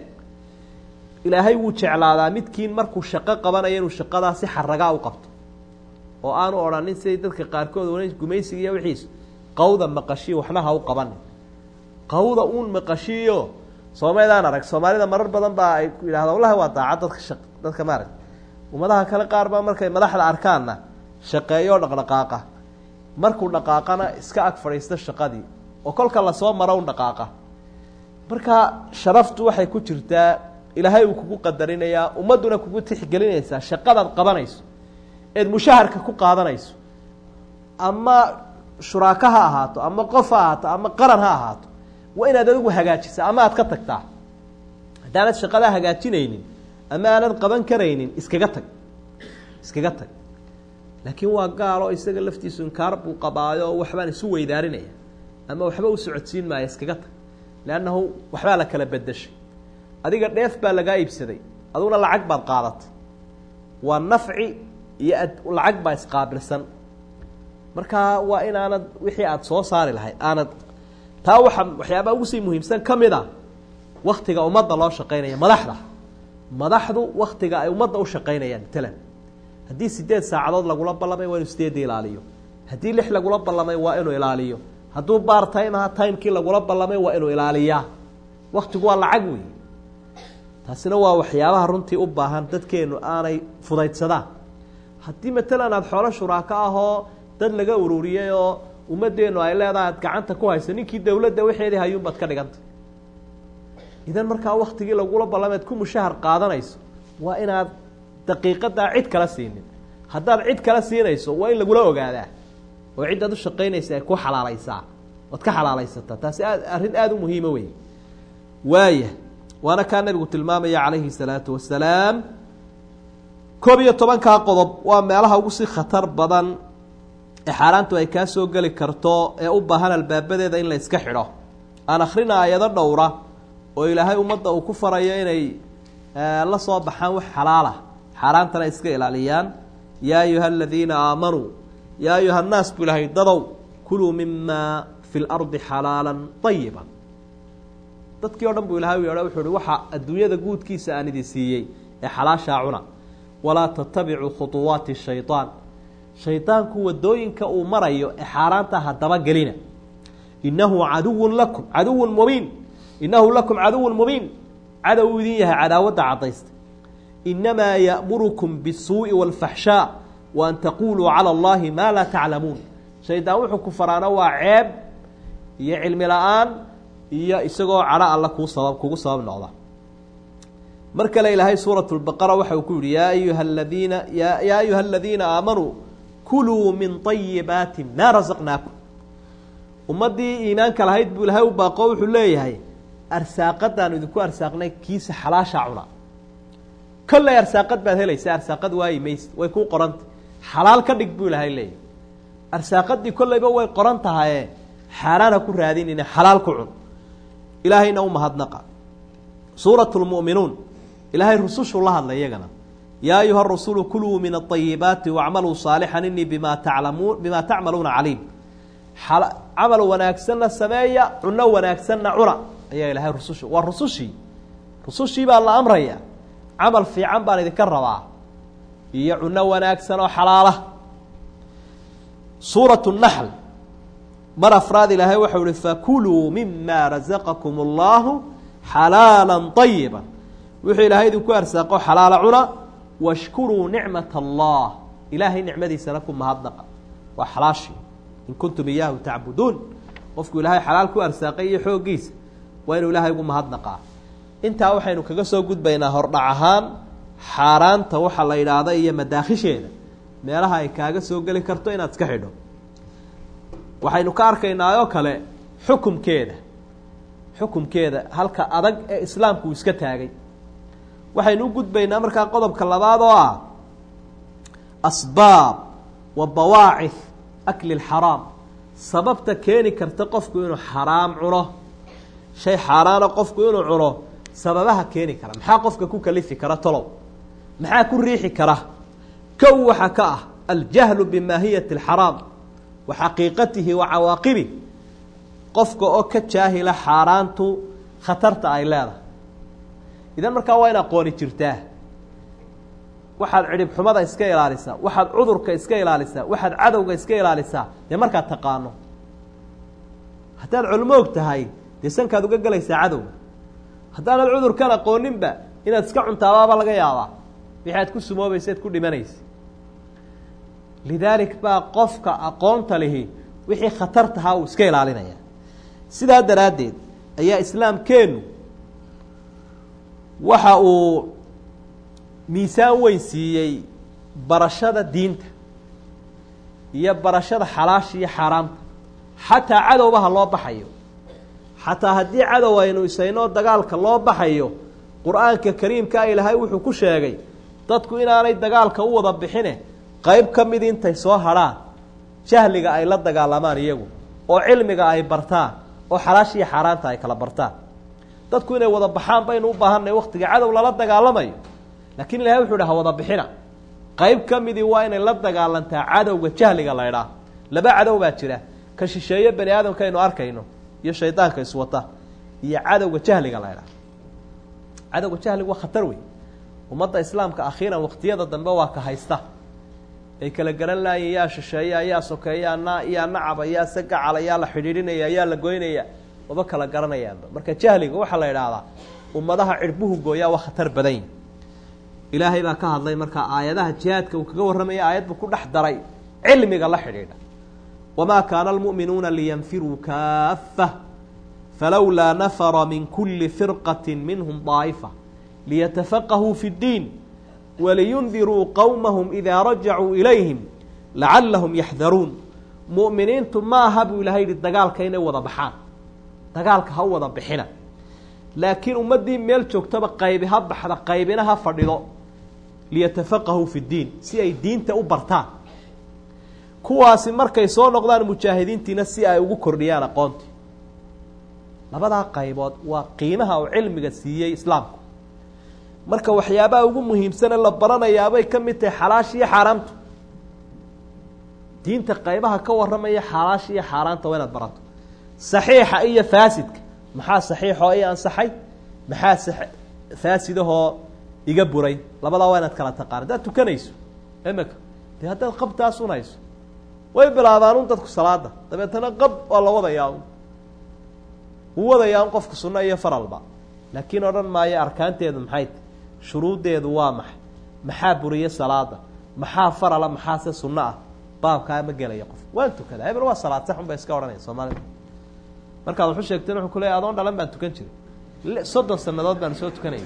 ilaahay wuu jeclaadaa midkiin markuu shaqo qabanayo inuu shaqadaa si xaragaa u qabto oo aanu odhanin siday dadka qaarkood wan gumaysiga iyo wixiis qawda maqashiyo waxna ha u qabanin qawda uun maqashiyo soomaydaan arag soomaalida marar badan baa ay yidhahda wallahi waa daacad dadka shaq dadka maarag ummadaha kale qaar baa markay madaxda arkaanna shaqeeyoo dhaqdhaqaaqa markuu dhaqaaqana iska ag fadhiista shaqadii oo kolka lasoo maro un dhaqaaqa marka sharaftu waxay ku jirtaa ilaahay uu kugu qadarinayaa ummadduna kugu tixgelinaysaa shaqadaad qabanayso eed mushaharka ku qaadanayso ama shuraako ha ahaato ama qof ha ahaato ama qaran ha ahaato waa inaad adigu hagaajisa ama aad ka tagtaa haddaanad shaqadaa hagaajinaynin ama aanad qaban karaynin iskaga tag iskaga tag laakiin waa gaalo isaga laftiisu inkaar buu qabaayo waxbaan isu weydaarinaya ama waxba u socodsiin maaya iskaga tag leannahu waxbaa la kala bedeshay adiga dheef baa lagaa iibsaday aduguna lacag baad qaadatay waa nafci iyo ad lacag baa isqaabilsan markaa waa inaanad wixii aada soo saari lahayd aanad taa waxa waxyaabaa ugu sii muhiimsan ka mid a waktiga ummadda loo shaqaynaya madaxda madaxdu waktiga ay ummadda u shaqaynayaan matalan haddii sideed saacadood lagula ballamay waa inuu sideedda ilaaliyo haddii lix lagula ballamay waa inuu ilaaliyo hadduu baar time aha timekii lagula ballamay waa inuu ilaaliyaa waktigu waa lacag wey taasina waa waxyaabaha runtii u baahan dadkeenu aanay fudaydsadaan haddii matalan aada xoolo shuraako ahoo dad laga ururiyey oo ummaddeenu ay leedahay aad gacanta ku hayso ninkii dawladda waxeedii hayuunbaad ka dhigantay idan markaa waktigii lagula ballameed ku mushahar qaadanayso waa inaad daqiiqadaa cid kala siinin haddaad cid kala siinayso waa in lagula ogaadaa oo ciddaad u shaqaynaysa ay ku xalaalaysaa oad ka xalaalaysataa taasi aad arrin aada u muhiima wey waaya waana kaa nabigu tilmaamaya calayhi salaatu wasalaam koob iyo tobankaa qodob waa meelaha ugu sii khatar badan ee xaaraantu ay kaa soo geli karto ee u baahan albaabadeeda in la iska xidho aan akhrina ayado dhowra oo ilaahay ummadda uu ku farayo inay la soo baxaan wax xalaala xaaraantana iska ilaaliyaan yaa ayuha aladiina aamanuu yaa ayuha annaas buu ilahay dadow kuluu mima fi lardi xalaala ayiba dadkii o dhan buu ilahay yeedho wuxuu uhi waxa adduunyada guudkiisa aan idin siiyey ee xalaashaa cuna walaa tatabicuu khuطuwaati shayطaan shaydaanku wadooyinka uu marayo ee xaaraanta hadaba gelina inahu caduwun lakum caduwun mubiin inahu lakum caduwun mubiin cadow u idin yahay cadaawadda caddaysta inamaa ya'murukum bisuuءi wاlfaxshaa wa an taquluu calى اllahi maa laa taclamuun shaydaan wuxuu ku faraano waa ceeb iyo cilmi la-aan iyo isagoo cadho alla kuu sabab kugu sabab noqda mar kale ilaahay suuraة اbaqara waxa uu ku yihi yaa ayuha ladiina yaa ayuha aladiina aamanuu kuluu min طayibaati ma rasaqnaakum ummaddii iimaanka lahayd buu ilahay u baaqo wuxuu leeyahay arsaaqadaanu idinku arsaaqnay kiisa xalaashaa cuna kolley arsaaqad baad helaysa arsaaqad waayi mayse way kuu qorantah xalaal ka dhig buu ilahay leeyahay arsaaqadii kolleyba way qoran tahaye xaaraan ha ku raadinina xalaal ku cun ilaahayna u mahadnaqa suurat lmu'minuun ilaahay rusushuu la hadlay iyagana yaa ayuha rasulu kuluu min aayibaati wacmaluu saalixan inii bima talamuun bima tacmaluuna caliim camal wanaagsanna sameeya cuno wanaagsanna cuna ayaa ilahay rususha waa rusushii rusushii baa la amraya camal fiican baan idinka rabaa iyo cuno wanaagsan oo xalaala suurat naxl mar afraad ilaahay waxau ihi fakuluu mima razaqakum اllahu xalaala طayiba wuxuu ilaahay idinku arsaaqo xalaala cuna washkuruu nicmat allah ilaahay nicmadiisana ku mahadnaqa waa xalaashii in kuntum iyaahu tacbuduun qofku ilaahay xalaal ku arsaaqay iyo xooggiisa waa inuu ilaahay ugu mahadnaqaa intaa waxaynu kaga soo gudbaynaa hordhac ahaan xaaraanta waxa la yidhaahda iyo madaakhisheeda meelaha ay kaaga soo geli karto inaad iska xidho waxaynu ka arkaynaa oo kale xukumkeeda xukumkeeda halka adag ee islaamku uu iska taagay waxaynu u gudbaynaa markaa qodobka labaad oo ah asbaab wa bawaacif akli lxaraam sababta keeni karta qofku inuu xaraam cuno shay xaaraana qofku inuu cuno sababaha keeni kara maxaa qofka ku kalifi kara tolow maxaa ku riixi kara kow waxa ka ah aljahlu bimaahiyati alxaraam wa xaqiiqatihi wa cawaaqibih qofka oo ka jaahila xaaraantu khatarta ay leedahay idan markaa waa in aqooni jirtaa waxaad cidhib xumada iska ilaalisaa waxaad cudurka iska ilaalisaa waxaad cadowga iska ilaalisaa dee markaad taqaano haddaad culmoog tahay dee sankaad uga gelaysaa cadowga haddaanad cudurkan aqooninba inaad iska cuntaabaaba laga yaabaa wixi aad ku sumoobaysa ad ku dhimanaysa lidaalik baa qofka aqoonta lihi wixii khatar tahaa uu iska ilaalinaya sidaa daraaddeed ayaa islaamkeennu waxa uu miisaan weyn siiyey barashada diinta iyo barashada xalaasha iyo xaaraamta xataa cadowbaha loo baxayo xataa haddii cadow aynu isaynoo dagaalka loo baxayo qur-aanka kariimkaa ilaahay wuxuu ku sheegay dadku inaanay dagaalka u wada bixine qeyb ka mid intay soo hadhaan jahliga ay la dagaalamaan iyagu oo cilmiga ay bartaan oo xalaasha iyo xaaraanta ay kala bartaan dadku inay wada baxaan baynu u baahanay waktiga cadow lala dagaalamayo laakiin ilahay wuxuu dhaha wada bixina qeyb ka midii waa inay la dagaalantaa cadowga jahliga la ydhaah laba cadow baa jira ka shisheeye bani aadamka aynu arkayno iyo shaydaanka iswata iyo cadowga jahliga la ydhaah cadowga jahliga waa khatar wey ummadda islaamka akhiiran waktiyada dambe waa ka haysta ay kala garan laayeen yaa shisheeya yaa sokeeya na yaa nacaba yaa sagacala yaa la xidhiidhinaya yaa la goynaya maba kala garanayaanba marka jahliga waxaa la idhaahdaa ummadaha cirbuhu gooyaa waa khatar badan yihi ilaahay baa ka hadlay markaa aayadaha jihaadka uu kaga warramaya aayad buu ku dhex daray cilmiga la xidhiidha wamaa kaana almu'minuuna liyanfiruu kaafa falowlaa nafara min kuli firqati minhum daa'ifa liyatafaqahuu fi اddiin waliyundiruu qowmahum idaa rajacuu ilayhim lacallahum yaxdaruun mu'miniintu ma aha buu ilahay yihi dagaalka inay wada baxaan dagaalka ha u wada bixina laakiin ummaddii meel joogtaba qaybi ha baxda qaybina ha fadhido liyatafaqahuu fi ddiin si ay diinta u bartaan kuwaasi markay soo noqdaan mujaahidiintiina si ay ugu kordhiyaan aqoontii labadaa qaybood waa qiimaha uu cilmiga siiyey islaamku marka waxyaabaha ugu muhiimsane la baranayaabay ka mid tahay xalaasha iyo xaaraamtu diinta qaybaha ka warramaya xalaasha iyo xaaraanta waa inaad barato saxiixa iyo faasidka maxaa saxiixoo i ansaxay maxaa faasidahoo iga buray labadaa waa inaad kala taqaan haddaad tukanayso imika dee haddaad qabtaas unayso way bilaabaan un dadku salaada dabeetana qab waa la wadayaa un wuu wadayaa un qofka sunno iyo faralba laakiin odhan maayo arkaanteedu maxay tahy shuruuddeedu waa maxay maxaa buriye salaada maxaa farala maxaase sunno ah baabkaa ma gelaya qof waan tukadaa hebel waa salaad sax un bay iska odhanaya soomaalida markaad waxu sheegteen wuxuu ku leeya adoon dhalan baan tukan jiray soddon sanadood baanu soo tukanayna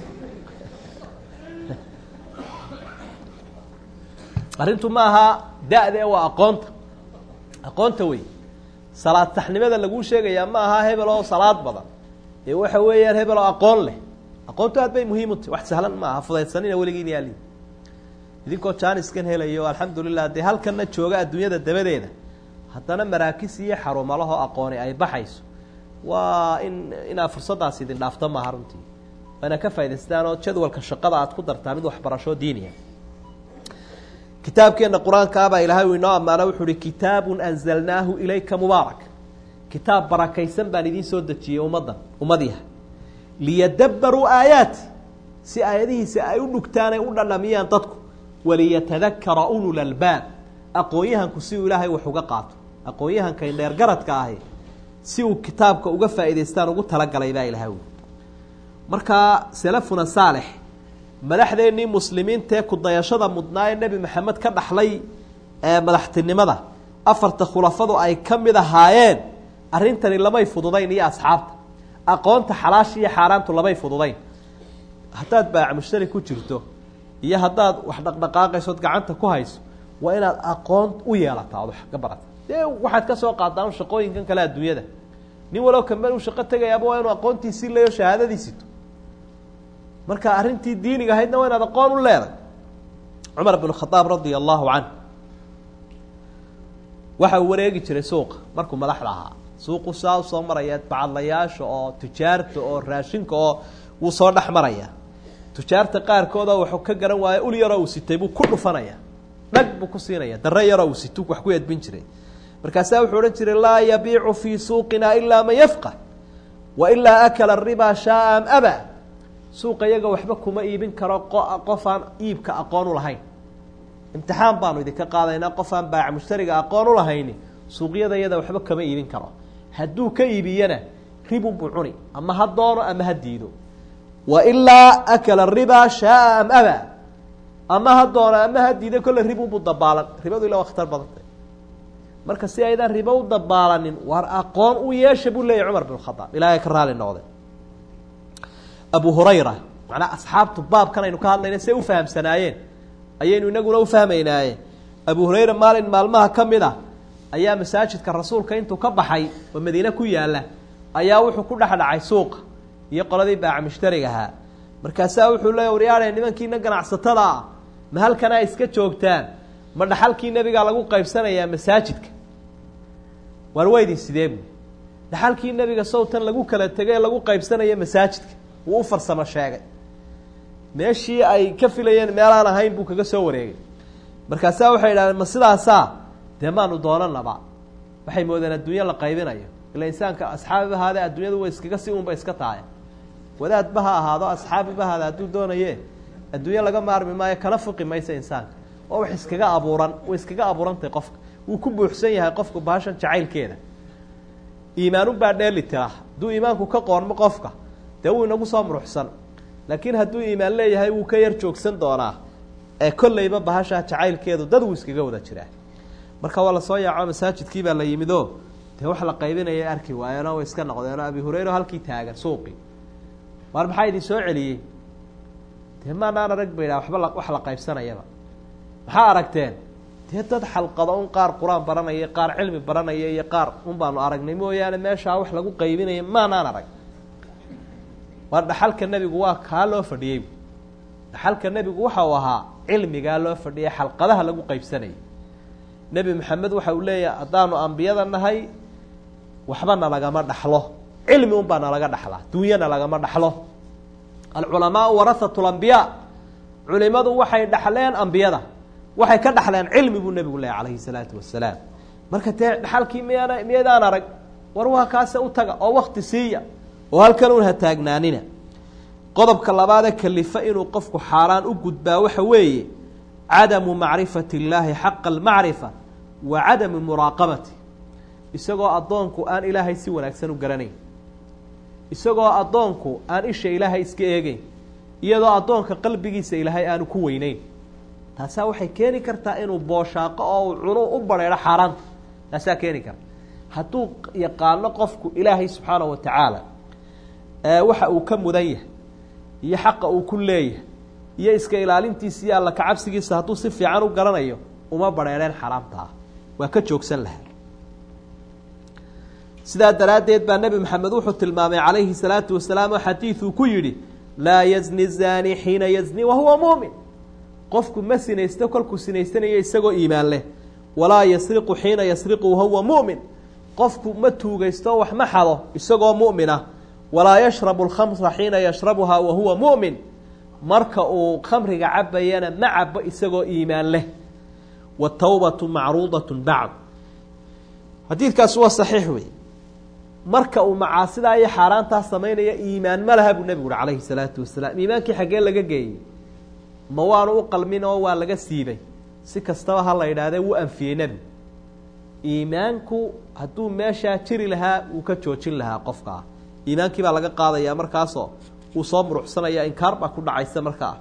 arrintu ma aha da-de waa aqoonta aqoonta wey salaad saxnimada laguu sheegayaa ma aha hebel oo salaad badan ee waxa weeyaan hebel oo aqoon leh aqoontu aad bay muhiim u tahy wax sahlan ma aha fudaydsanina weligiin yaali idinkoo jaaniskan helayo alxamdulilah dee halkanna jooga adduunyada dabadeeda haddana maraakis iyo xarumalaho aqooni ay baxayso waa in inaad fursaddaas idin dhaafto maaha runtii waa inaad ka faa'idaystaan oo jadwalka shaqada aad ku dartaa mid waxbarasho diiniya kitaabkeenna qur-aankaabaa ilaahay uu inoo ammaano wuxuu uhi kitaabun anzalnaahu ilayka mubaarak kitaab barakaysan baan idiin soo dejiyey ummaddan ummadiha liyadabbaruu aayaati si aayadihiisa ay u dhugtaan ay u dhandhamiyaan dadku waliyatadakara ulul albaab aqoon-yahanku si uu ilaahay wax uga qaato aqoon-yahanka indheergaradka ahi si uu kitaabka uga faa'idaystaan ugu talagalay baa ilahay wi markaa salafuna saalix madaxdeennii muslimiintaee kudayashada mudnaa ee nebi maxamed ka dhaxlay ee madaxtinimada afarta khulafadu ay ka mid ahaayeen arrintani lamay fududayn iyo asxaabta aqoonta xalaasha iyo xaaraantu lamay fududayn haddaad baac mushtari ku jirto iyo haddaad wax dhaqdhaqaaqaysood gacanta ku hayso waa inaad aqoon u yeelataa ood wax ka barata dee waxaad ka soo qaadaa un shaqooyinkan kale adduunyada nin walow kamben uu shaqo tegayaaba waa inuu aqoontiisii leeyo shahaadadiisito marka arrintii diiniga ahaydna waa inaad aqoon u leeday cumar bn khadaab radia allahu canh waxa uu wareegi jiray suuqa markuu madaxda ahaa suuqu saa usoo maraya bacadlayaasha oo tujaarta oo raashinka oo wuu soo dhex maraya tujaarta qaarkooda waxuu ka garan waayo ul yaroo uu sitay buu ku dhufanaya dhag buu ku siinaya dare yaroo uu situ wax ku edbin jiray markaasaa wuxuu odhan jiray laa yabiicu fii suuqina ilaa man yafqah wa ilaa akala ribaa shaaa am aba suuqa iyaga waxba kuma iibin karo qof aan iibka aqoon u lahayn imtixaan baanu idinka qaadaynaa qof aan baac mushtariga aqoon u lahayni suuqyada iyada waxba kama iibin karo hadduu ka iibiyana ribunbuu cuni ama ha doono ama ha diido wa ilaa akala ribaa shaaa am aba ama ha doono ama ha diido kolle ribunbuu dabaalan ribadu ila waa khatar badantay marka si aydaan ribo u dabaalanin war aqoon u yeesha buu leeyahy cumar bin khadaab ilaahay ka raali noqde abu hurayra macnaa asxaabtu baabkan aynu ka hadlayna say u fahamsanaayeen ayaynu inaguna u fahmaynaaye abu hurayra maalin maalmaha ka mid a ayaa masaajidka rasuulka intuu ka baxay oo madiine ku yaalla ayaa wuxuu ku dhexdhacay suuqa iyo qoladii baaca mushtariga ahaa markaasaa wuxuu leeya waryaadhe nimankiina ganacsatada ah ma halkanaa iska joogtaan ma dhaxalkii nebigaa lagu qaybsanayaa masaajidka waar weydin sidee bu dhaxalkii nebiga sowtan lagu kala tegay ee lagu qaybsanaya masaajidka wuu u farsamo sheegay meeshii ay ka filayeen meelaan ahayn buu kaga soo wareegay markaasaa waxay idhahdeen ma sidaasaa dee maanu doonanaba waxay moodeen adduunyo la qaybinayo ila insaanka asxaabiba ahaade adduunyadu way iskaga si unba iska tahay wadaadba ha ahaado asxaabiba ahaade hadduu doonaye adduunyo laga maarmi maayo kana fuqi maysa insaanka oo wax iskaga abuuran way iskaga abuurantahay qofka wuu ku buuxsan yahay qofku baashan jacaylkeeda iimaanunbaa dheeli tira hadduu iimaanku ka qoonmo qofka dee wuu inagu soo muruxsan laakiin hadduu iimaan leeyahay wuu ka yar joogsan doonaa ee kolleyba bahashaa jacaylkeedu dad wuu iskaga wada jiraa marka waa lasoo yaaco masaajidkii baa la yimido dee wax la qaybinaya arki waayeenoo way iska noqdeenoo abi hurayra halkii taagan suuqii waar maxaa idin soo celiyey dee maanaan arag ba idhaha waxba wax la qaybsanayaba maxaa aragteen dee dad xalqado un qaar qur-aan baranaya qaar cilmi baranaya iyo qaar un baanu aragnay mooyaane meeshaa wax lagu qaybinaya maanaan arag waa dhaxalka nebigu waa kaa loo fadhiyey dhaxalka nebigu waxa uu ahaa cilmigaa loo fadhiyay xalqadaha lagu qaybsanayay nebi maxamed waxa uu leeyahay haddaanu ambiyada nahay waxba nalagama dhaxlo cilmi un baa nalaga dhaxlaa duunyana lagama dhaxlo alculamaau warahatu lambiyaa culimadu waxay dhaxleen ambiyada waxay ka dhaxleen cilmi buu nebigu leeyahy calayhi salaatu wasalaam marka dee dhaxalkii miyaana miyaydaan arag war waa kaase u taga oo wakti siiya oo halkan un ha taagnaanina qodobka labaadee kalifa inuu qofku xaaraan u gudbaa waxa weeye cadamu macrifati illaahi xaqa almacrifa wa cadamu muraaqabati isagoo addoonku aan ilaahay si wanaagsan u garanayn isagoo addoonku aan isha ilaahay iska eegeyn iyadoo addoonka qalbigiisa ilaahay aanu ku weyneyn taasaa waxay keeni kartaa inuu booshaaqo oo uu cuno u bareero xaaraanta taasaa keeni karta hadduu yaqaano qofku ilaahay subxaanahu wa tacaala waxa uu ka mudan yahay iyo xaqa uu ku leeyahay iyo iska ilaalintiisa iyo alla kacabsigiisa hadduu si fiican u garanayo uma bareereen xaraamta ah waa ka joogsan lahaa sidaa daraaddeed baa nebi maxamed wuxuu tilmaamay calayhi salaatu wasalaam oo xadiiduu ku yidhi laa yazni zaani xiina yazni wahuwa muumin qofku ma sinaysto kolkuu sinaysanayo isagoo iimaan leh walaa yasriqu xiina yasriqu wahuwa mu'min qofku ma tuugaysto wax ma xado isagoo mu'mina walaa yashrabu alkhamra xiina yashrabuhaa wahuwa mu'min marka uu khamriga cabayana ma cabo isagoo iimaan leh watawbatu macruudatun bacd xadiidkaasi waa saxiix wey marka uu macaasidaa iyo xaaraantaa samaynaya iimaan ma laha buu nebigu uhi calayhi salaatu wasalaam iimaankii xaggee laga geeyey ma waanu u qalmin oo waa laga siibay si kastaba ha la yidhahdee wuu anfiyey nebigu iimaanku hadduu meeshaa jiri lahaa wuu ka joojin lahaa qofkaa iimaankii baa laga qaadayaa markaasoo wuu soo muruxsanaya inkaar baa ku dhacaysa markaa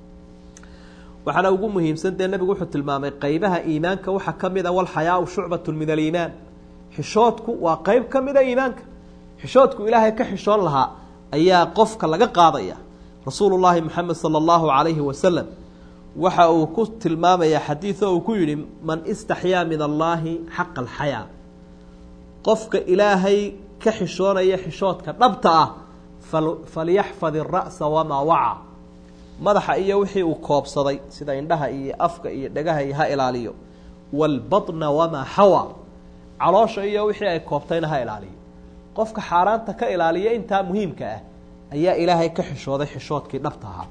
waxaana ugu muhiimsan dee nebigu wuxuu tilmaamay qeybaha iimaanka waxaa ka mid a walxayaau shucbatu min aliimaan xishoodku waa qeyb ka mida iimaanka xishoodku ilaahay ka xishoon lahaa ayaa qofka laga qaadaya rasuulu llaahi moxamed sala allahu calayhi wasalam waxa uu ku tilmaamaya xadiido uu ku yidhi man istaxyaa min allaahi xaqa alxayaa qofka ilaahay ka xishoonaya xishoodka dhabta ah falyaxfad ira'sa wamaa waca madaxa iyo wixii uu koobsaday sida indhaha iyo afka iyo dhagaha iyo ha ilaaliyo waalbatna wamaa xawa caloosha iyo wixii ay koobtayna ha ilaaliyo qofka xaaraanta ka ilaaliya intaa muhiimka ah ayaa ilaahay ka xishooday xishoodkii dhabta ahaa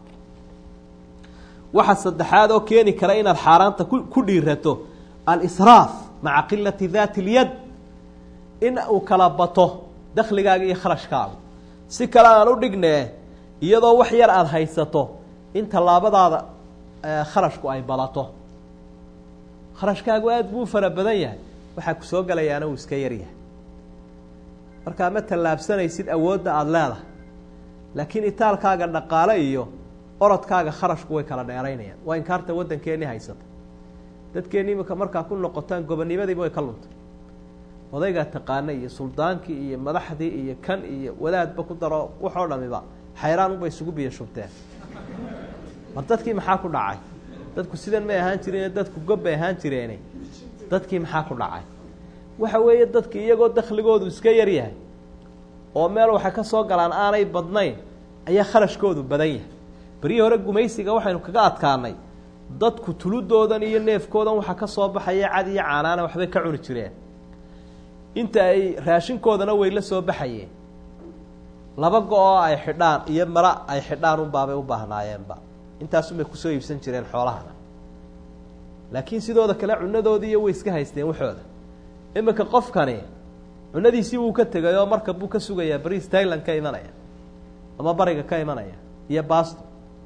waxa saddexaad oo keeni kara inaad xaaraanta ku dhiirato alisraaf maca qilati daati اlyad in uu kala bato dakligaaga iyo kharashkaaga si kale aan u dhignee iyadoo wax yar aada haysato in tallaabadaada kharashku ay badato kharashkaagu aada buu fara badan yahay waxaa ku soo gelayaana uu iska yaryahay markaa ma tallaabsanaysid awoodda aada leedahay laakiin itaalkaaga dhaqaale iyo orodkaaga kharashku way kala dheeraynayaan waa inkaarta waddankeennii haysata dadkeenni imika markaa ku noqotaan gobonnimadiiba way ka luntay odaygaa taqaana iyo suldaankii iyo madaxdii iyo kan iyo wadaadba ku daro waxoo dhamiba xayraan unbay isugu biyo shubteen mar dadkii maxaa ku dhacay dadku sidan may ahaan jireen dadku gob bay ahaan jireene dadkii maxaa ku dhacay waxa weeye dadkii iyagoo dakhligoodu iska yar yahay oo meel waxay ka soo galaan aanay badnayn ayaa kharashkoodu badan yahay beryihii hore gumaysiga waxaynu kaga adkaanay dadku tuludoodan iyo neefkoodan waxa ka soo baxaya cad iyo caanaana waxbay ka cuni jireen inta ay raashinkoodana way la soo baxayeen laba go-oo ay xidhaan iyo mara ay xidhaan unbaabay u baahnaayeenba intaasunbay kusoo iibsan jireen xoolahana laakiin sidooda kale cunadoodii iyo way iska haysteen waxooda iminka qofkani cunadiisii wuu ka tegay oo marka buu ka sugayaa bariis tailand ka imanaya ama bariga ka imanaya iyo basto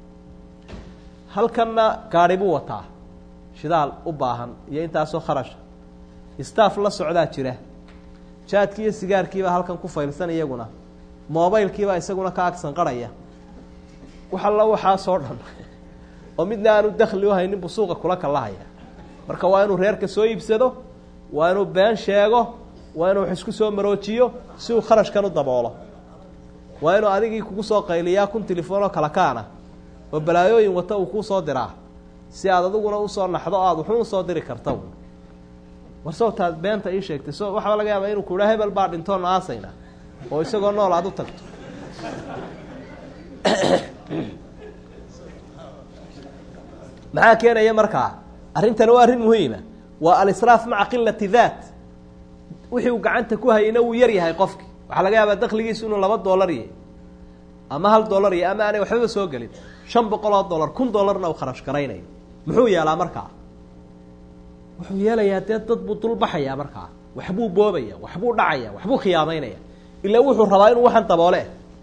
halkanna gaadhi buu wataa shidaal u baahan iyo intaasoo kharasha staff la socdaa jira jaadkii iyo sigaarkiibaa halkan ku faylsan iyaguna mobaylkiibaa isaguna ka agsan qarhaya wax alla waxaasoo dhan oo midna aanu dakli u haynin buu suuqa kula kalahaya marka waa inuu reerka soo iibsado waa inuu been sheego waa inuu wax isku soo maroojiyo si uu kharashkan u daboolo waa inuu adigii kugu soo qayliyaa kun telefoonoo kala kaana oo balaayooyin wata uu kuu soo diraa si aad adiguna usoo naxdo o aada wuxuu usoo diri karta war sawtaad beenta ii sheegtay so waxaa laga yaabaa inuu kuhaa hebel baa dhintoon aasayna oo isagoo nool aada u tagto maxaa keenaya markaa arrintani waa arrin muhiima waa alisraaf maca qilati daat wixii uu gacanta ku hayayna wuu yar yahay qofki waxaa laga yaabaa dakligiisu inuu laba dollar yahy ama hal dollar yahy ama aanay waxbaba soo gelin shan boqol oo dollar kun dollarna uu kharash garaynayo muxuu yeelaa markaa wuxuu yeelayaa dee dad buu dulbaxayaa markaa waxbuu boobaya waxbuu dhacaya waxbuu khiyaamaynaya ilaa wuxuu rabaa inuu waxan daboole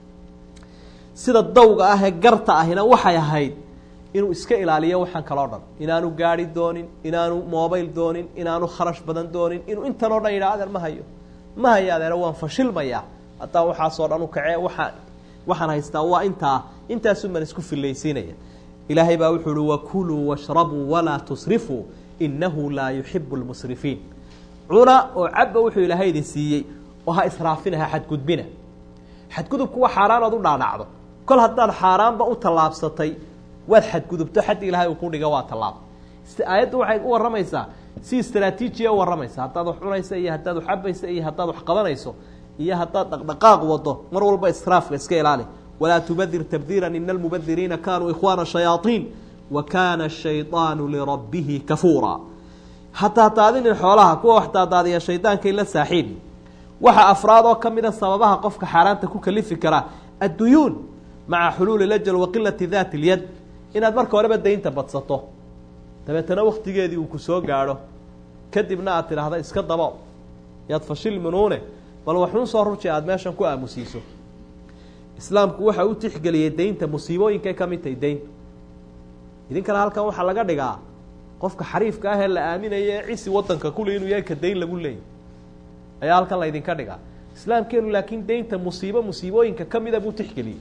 sida dawga ah ee garta ahina waxay ahayd inuu iska ilaaliyo waxaan kaloo dhan inaanu gaari doonin inaanu mobayl doonin inaanu kharash badan doonin inuu intan oo dhan yidhaha adeer ma hayo ma hayo adeer waan fashilmayaa haddaa waxaasoo dhan u kacee waaa waxaan haystaa waa intaa intaasun baan isku fillaysiinaya ilaahay baa wuxuu uhi wakuluu washrabuu walaa tusrifuu inahu laa yuxibu lmusrifiin cuna oo cabba wuxuu ilaahay idin siiyey oo ha israafina ha xadgudbina xadgudubku waa xaaraan ood u dhaadhacdo kol haddaad xaaraanba u tallaabsatay waad xadgudubto xaddi ilaahay uu ku dhiga waa tallaab aayaddu waxay u warramaysaa si istraatiijiya u warramaysa haddaad wax cunaysa iyo haddaad wax cabaysa iyo haddaad wax qabanayso iyo haddaad dhaqdhaqaaq wado mar walba israafka iska ilaali walaa tubadir tabdiira ina almubadiriina kanuu ikhwaana shayaaiin wa kaana shayطaanu lirabbihi kafuura hataa daadinin xoolaha kuwa wax daadaadiya shaydaankay la saaxiibi waxa afraad oo ka mida sababaha qofka xaaraanta ku kalifi karaa adduyuun maca xuluuli lajal wa qilati daati اlyad inaad marka horeba daynta badsato dabeetana waktigeedii uu ku soo gaadho kadibna aad tidhaahda iska dabo yaad fashil minuune bal waxuun soo ruji aada meeshan ku aamusiiso islaamku waxa u tixgeliyey daynta musiibooyinkay ka mid tahay daynta idinkana halkan waxaa laga dhigaa qofka xariifka ah ee la aaminayo ee cisi wadanka kule inuu yahay ka dayn lagu leeyay ayaa halkan laydinka dhigaa islaamkeenu laakiin daynta musiibo musiibooyinka kamida buu tixgeliyey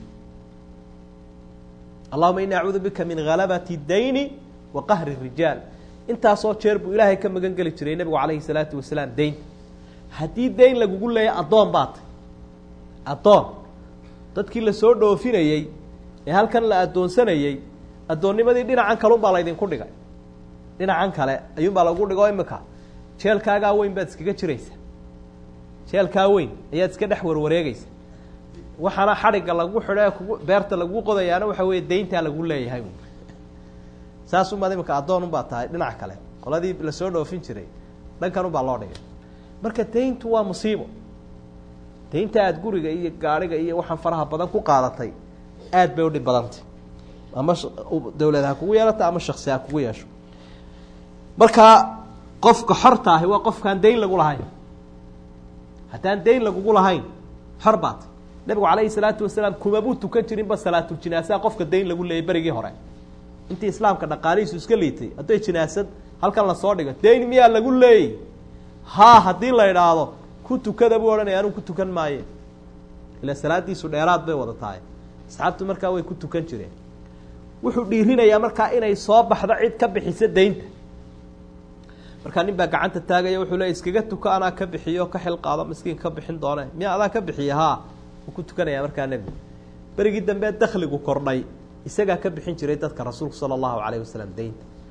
allahuma ini acuudu bika min halabati dayni wa qahri rijaal intaasoo jeer buu ilaahay ka magan geli jiray nebigu calayhi salaatu wasalaam daynta haddii dayn lagugu leeya addoon baa tay addoon dadkii lasoo dhoofinayey ee halkan la addoonsanayey addoonnimadii dhinacan kalun baa laydinku dhigay dhinacan kale ayuunbaa lagu dhigo imika jeelkaagaa weyn baad iskaga jiraysa jeelkaa weyn ayaad iska dhex warwareegeysa waxaana xadhigga lagu xidho ee kugu beerta lagu qodayaana waxa weeye dayntaa lagu leeyahay saasumaad imika addoon unbaa tahay dhinac kale qoladii lasoo dhoofin jiray dhankan unbaa loo dhigay marka dayntu waa musiibo daynta aada guriga iyo gaadhiga iyo waxaan faraha badan ku qaadatay aad bay udhib badantay ama dawlad ha kugu yeelata ama shaksi ha kugu yeesho markaa qofka xorta ahi waa qofkaan dayn lagu lahayn haddaan dayn lagugu lahayn xor baat nabigu calayhi salaatu wasalaam kumabuu tukan jirinba salaatuljinaasaha qofka dayn lagu leeyay berigii hore intii islaamka dhaqaalihiisu iska liitay hadday jinaasad halkan lasoo dhigo dayn miyaa lagu leeyay haa haddii la idhaahdo ku tukada buu odhanaya anuu ku tukan maaye ila salaadiisu dheeraad bay wada tahay asxaabtu markaa way ku tukan jireen wuxuu dhiirinayaa markaa inay soo baxdo cid ka bixisa daynta markaa nin baa gacanta taagaya wuxuu leey iskaga tuko anaa ka bixiyo ka xil qaado miskiin ka bixin doone miya adaa ka bixiya haa wuu ku tukanaya markaa nebigu berigii dambe dakligu kordhay isagaa ka bixin jiray dadka rasuulku sala allahu calayh wasalam daynta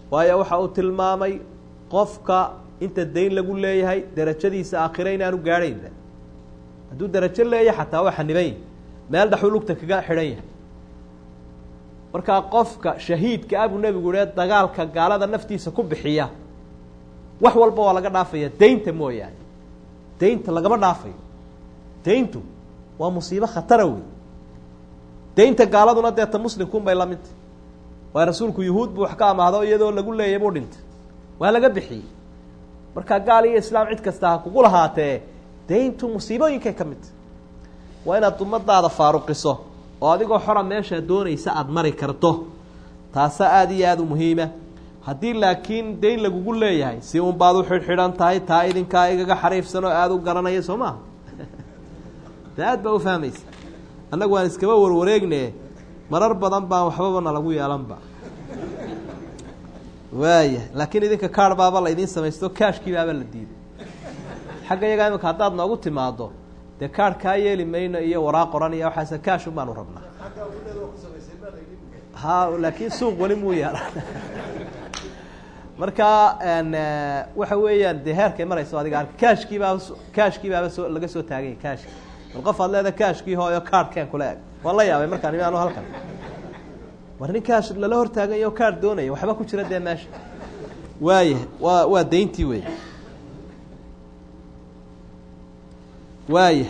waayo waxa uu tilmaamay qofka inta dayn lagu leeyahay derajadiisa aakhire inaanu gaadhaynba hadduu derajo leeyahay xataa waa xaniban yahy meel dhaxuu lugta kaga xidhan yahay markaa qofka shahiidka abuu nebigu he dagaalka gaalada naftiisa ku bixiya wax walba waa laga dhaafaya daynta mooyaane daynta lagama dhaafayo dayntu waa musiibo khatara wey daynta gaaladuna deeta muslimkuun bay la midtay waayo rasuulku yuhuud buu wax ka amaahdo iyadoo lagu leeyay buu dhintay waa laga bixiyey markaa gaal iyo islaam cid kasta ha kugu lahaatee dayntu musiibooyinkay ka midtay waa inaad ummadaada faaruqiso oo adigoo xora meeshaa doonaysa aada mari karto taasa aada iyo aada u muhiima haddii laakiin dayn lagugu leeyahay si un baad u xidhxidhan tahay taa idinkaa igaga xariifsan oo aada u garanaya soo maha de aad baa u fahmaysa annagu waan iskaba warwareegne marar badan baan waxbaba na lagu yeelanba waaya laakiin idinka kaar baaba la idiin samaysto kaashkii baaba la diiday xagga iyagaa imika haddaad noogu timaado dee kaar kaa yeeli mayno iyo waraaq qoran iyo waxaase kaashun baanu rabnaa ha laakiin suuq weli muu yaala marka waxa weeyaan dee heerkay marayso adiga arka kaashkii baaba kaashkii baaba soo laga soo taaganya kaashki bal qof aad leeda kaashkii hooyo kaarhkeen kula eg waan la yaabay markaan imi anu halkan war nin kaash lala hortaaganya o kaar doonaya waxba ku jira dee meesha waaya waa waa dayntii wey waaya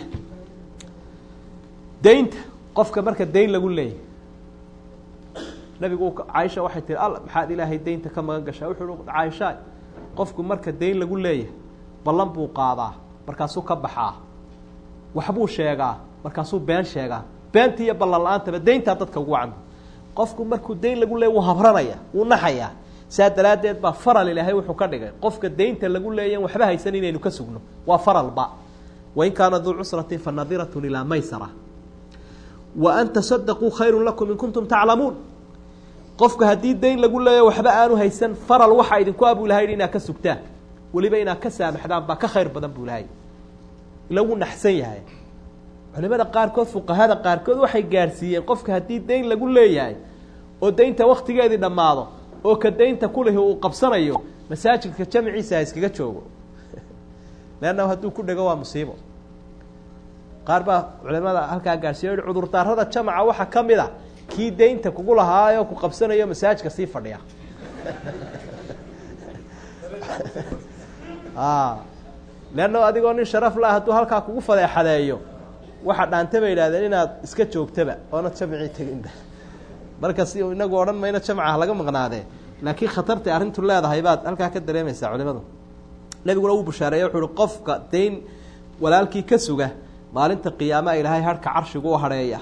daynta qofka marka dayn lagu leeyahy nabigu caaisha waxay tihi al maxaad ilaahay daynta ka magan gashaa wuxuu uhi caaisha qofku marka dayn lagu leeyahay ballan buu qaadaa markaasuu ka baxaa waxbuu sheegaa markaasuu been sheegaa beentii iyo ballan la-aantaba dayntaa dadka ugu wacanba qofku markuu dayn lagu leeyay wuu habranaya wuu naxayaa saa daraaddeed baa faral ilaahay wuxuu ka dhigay qofka daynta lagu leeyan waxba haysan inaynu ka sugno waa faralba wain kaana duu cusratin fa nadiratun ilaa maysara wa an tasadaquu khayrun lakum in kuntum taclamuun qofka haddii dayn lagu leeya waxba aanu haysan faral waxaa idinku abuu ilahay yidhi inaad ka sugtaan weliba inaad ka saamaxdaan baa ka khayr badan buu ilahay ila wuu naxsan yahay culimada qaarkood fuqahada qaarkood waxay gaadhsiiyeen qofka haddii dayn lagu leeyahay oo daynta waktigeedii dhammaado oo ka daynta kulihi uu qabsanayo masaajidka jamciisa ha iskaga joogo leanna hadduu ku dhego waa musiibo qaar baa culimada halkaa gaadhsiiya yihi cudurdaarada jamaca waxaa ka mid a kii daynta kugu lahaayo ku qabsanayo masaajidka sii fadhiya leanna adigoo nin sharaf la hadduu halkaa kugu fadeexadeeyo waxa dhaanta bay yidhahdeen inaad iska joogtaba oonad jamcii teginba marka si inagu odhan mayno jamcaha laga maqnaadee laakiin khatartay arrintu leedahay baad halkaa ka dareemaysaa culimadu nebiguna uu bushaareeye wuxuu uhi qofka dayn walaalkii ka suga maalinta qiyaama ilaahay harhka carshigu u hadheeya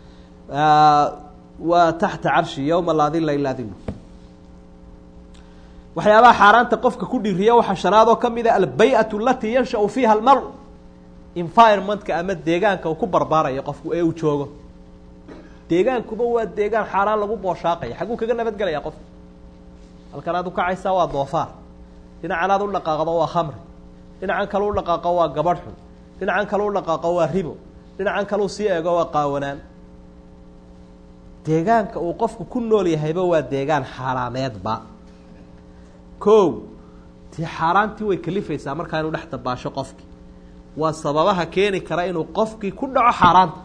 waa taxta carshi yowma laa dila ilaa dilu waxyaabaha xaaraanta qofka ku dhiriya waxaa shanaadoo ka mid a albay-atu alatii yanshau fiiha almaru environmentka ama deegaanka uu ku barbaarayo qofku ee uu joogo deegaankuba waa deegaan xaaraan lagu booshaaqaya xagguu kaga nabadgelaya qofku halkan aad ukacaysaa waa doofaar dhinacan aad u dhaqaaqdo waa khamri dhinacan kale u dhaqaaqo waa gabadh xun dhinacan kale u dhaqaaqo waa ribo dhinacan kale u sii eego waa qaawanaan deegaanka uu qofku ku nool yahayba waa deegaan xaaraameedba ko tii xaaraantii way kalifaysaa markaa inuu dhex dabaasho qofkii waa sababaha keeni kara inuu qofkii ku dhaco xaaraanta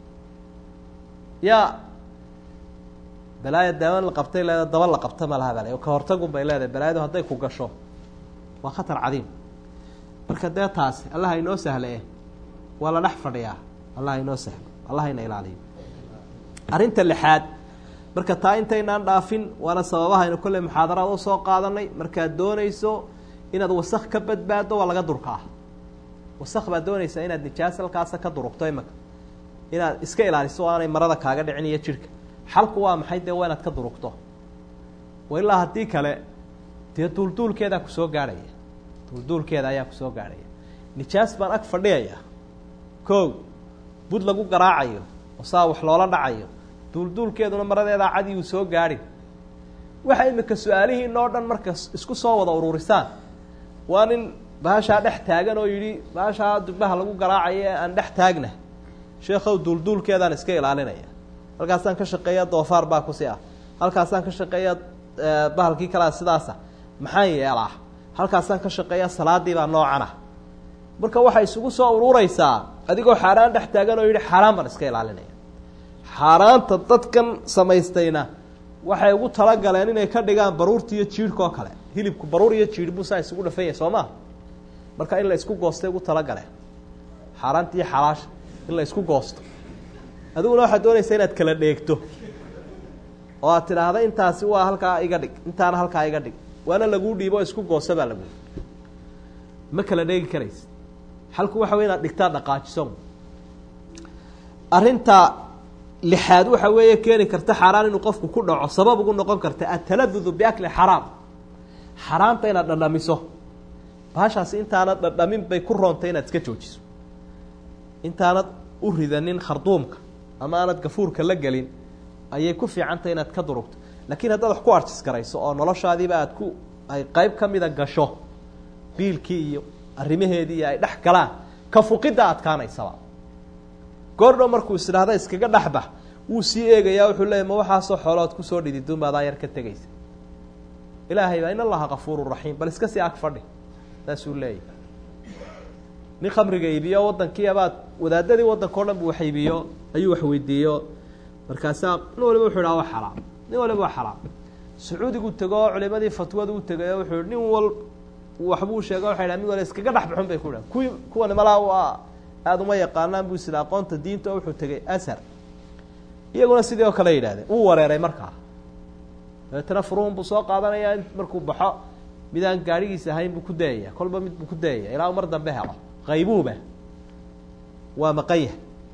ya balaaya daawan la qabtay leeda daba la qabta ma laha bal ka hortagun bay leedahay balaayadu hadday ku gasho waa khatar cadiim marka dee taasi allah inoo sahle waa la dhex fadhiyaa allah inoo sahlo allah ina ilaaliyo arrinta lixaad marka taa intaynaan dhaafin waana sababahaynu kolley muxaadaraad u soo qaadanay markaad doonayso inaad wasak ka badbaaddo waa laga durkaa wasak baad doonaysaa inaad nijaas halkaasa ka durugto imaka inaad iska ilaaliso o aanay marada kaaga dhicin iyo jidhka xalku waa maxay dee waa inaad ka durugto wa ilaa haddii kale dee duulduulkeedaa kusoo gaadhaya duulduulkeeda ayaa kusoo gaadhaya nijaas baan ag fadhiyaya ko bud lagu garaacayo oo saa wax loola dhacayo duulduulkeeduna maradeedaa cadi uu soo gaadhin waxa imika su-aalihiin oo dhan marka isku soo wada ururisaan waa nin bahashaa dhex taagan oo yidhi bahashaa dubbaha lagu garaacayo ee aan dhex taagna sheekhow duulduulkeedaan iska ilaalinaya halkaasaan ka shaqeeya doofaar baa kusi ah halkaasaan ka shaqeeya bahalkii kalea sidaasa maxaan yeelaa halkaasaan ka shaqeeya salaadii baa noocana marka waxay isugu soo urureysaa adigoo xaaraan dhex taagan oo yidhi xaaraan baan iska ilaalinaya xaaraanta dadkan samaystayna waxay ugu talagaleen inay ka dhigaan baruurta iyo jiidhka oo kale hilibku baruur iyo jiidh buu saa isugu dhafan yahay soo maa marka in la isku goostay ugu talagaleen xaaraanta iyo xalaasha in la isku goosto adiguna waxaad doonaysaa inaad kala dheegto oo aad tidhaahda intaasi waa halkaa iga dhig intaana halkaa iga dhig waana laguu dhiibo isku goosa baa lagu ma kala dheegi karaysa xalku waxa wey inaad dhigtaa dhaqaajiso arrinta lixaad waxa weeye keeni karta xaaraan inuu qofku ku dhaco sabab ugu noqon karta ataladudu biakli xaraam xaraamta inaad dhadhamiso bahashaasi intaanad dhadhamin bay ku roontay inaad iska joojiso intaanad u ridanin kharduumka ama aanad gafuurka la gelin ayay ku fiicantay inaad ka durugto laakiin haddaad wax ku arjis garayso oo noloshaadiiba aad ku ay qeyb ka mida gasho biilkii iyo arrimaheedii iyo ay dhex galaan ka fuqidda adkaanaysaba goordhow markuu is idhaahda iskaga dhexbax wuu sii eegayaa wuxuu leeyay ma waxaasoo xoolood kusoo dhididun baadaa yar ka tegaysa ilaahay baa in allaha kafuuru raxiim bal iska sii ag fadhi saasuu leeyahy nin khamriga iibiyo wadankii abaad wadaadadii wadanka o dhan bu wax iibiyo ayuu wax weydiiyo markaasaa nin waliba wuxuu idhaha waa xaraam nin waliba waa xaraam sacuudigu tego oo culimadii fatwada u tegay oo wuxuu nin wal waxbuu sheega waxay dhaha mid wala iskaga dhex baxun bay ku dhahan kuwii kuwani malaa waa aada uma yaqaanaan buu isida aqoonta diinta oo wuxuu tegay ashar iyaguna sidii oo kale yidhahdeen wuu wareeray markaa dabeetana furuhun buu soo qaadanayaa markuu baxo midaan gaadhigiisa ahayn buu ku dayaya kolba mid buu ku dayaya ilaa u mar dambe helo qaybuuba waa maqanya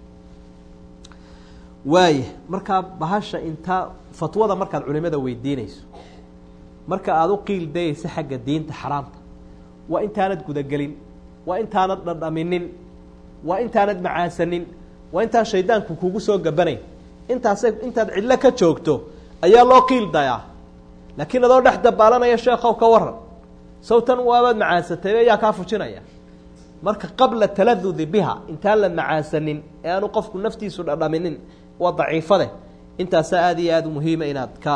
waaya markaa bahasha intaa fatwada markaad culimada weydiinayso marka aada u qiil dayaysa xagga diinta xaraamta waa intaanad gudagelin waa intaanad dhadhaminin waa intaanad macaasanin waa intaan shaydaanku kugu soo gabanayn intaasay intaad cidlo ka joogto ayaa loo qiil dayaa laakiin adoo dhex dabaalanaya sheekow ka waran sawtan waabaad macaasatay ayaa kaa fujinaya marka qabla taladudi biha intaan la macaasanin ee aanu qofku naftiisu dhadhaminin waa daciifade intaasaa aada iyo aada muhiima inaad ka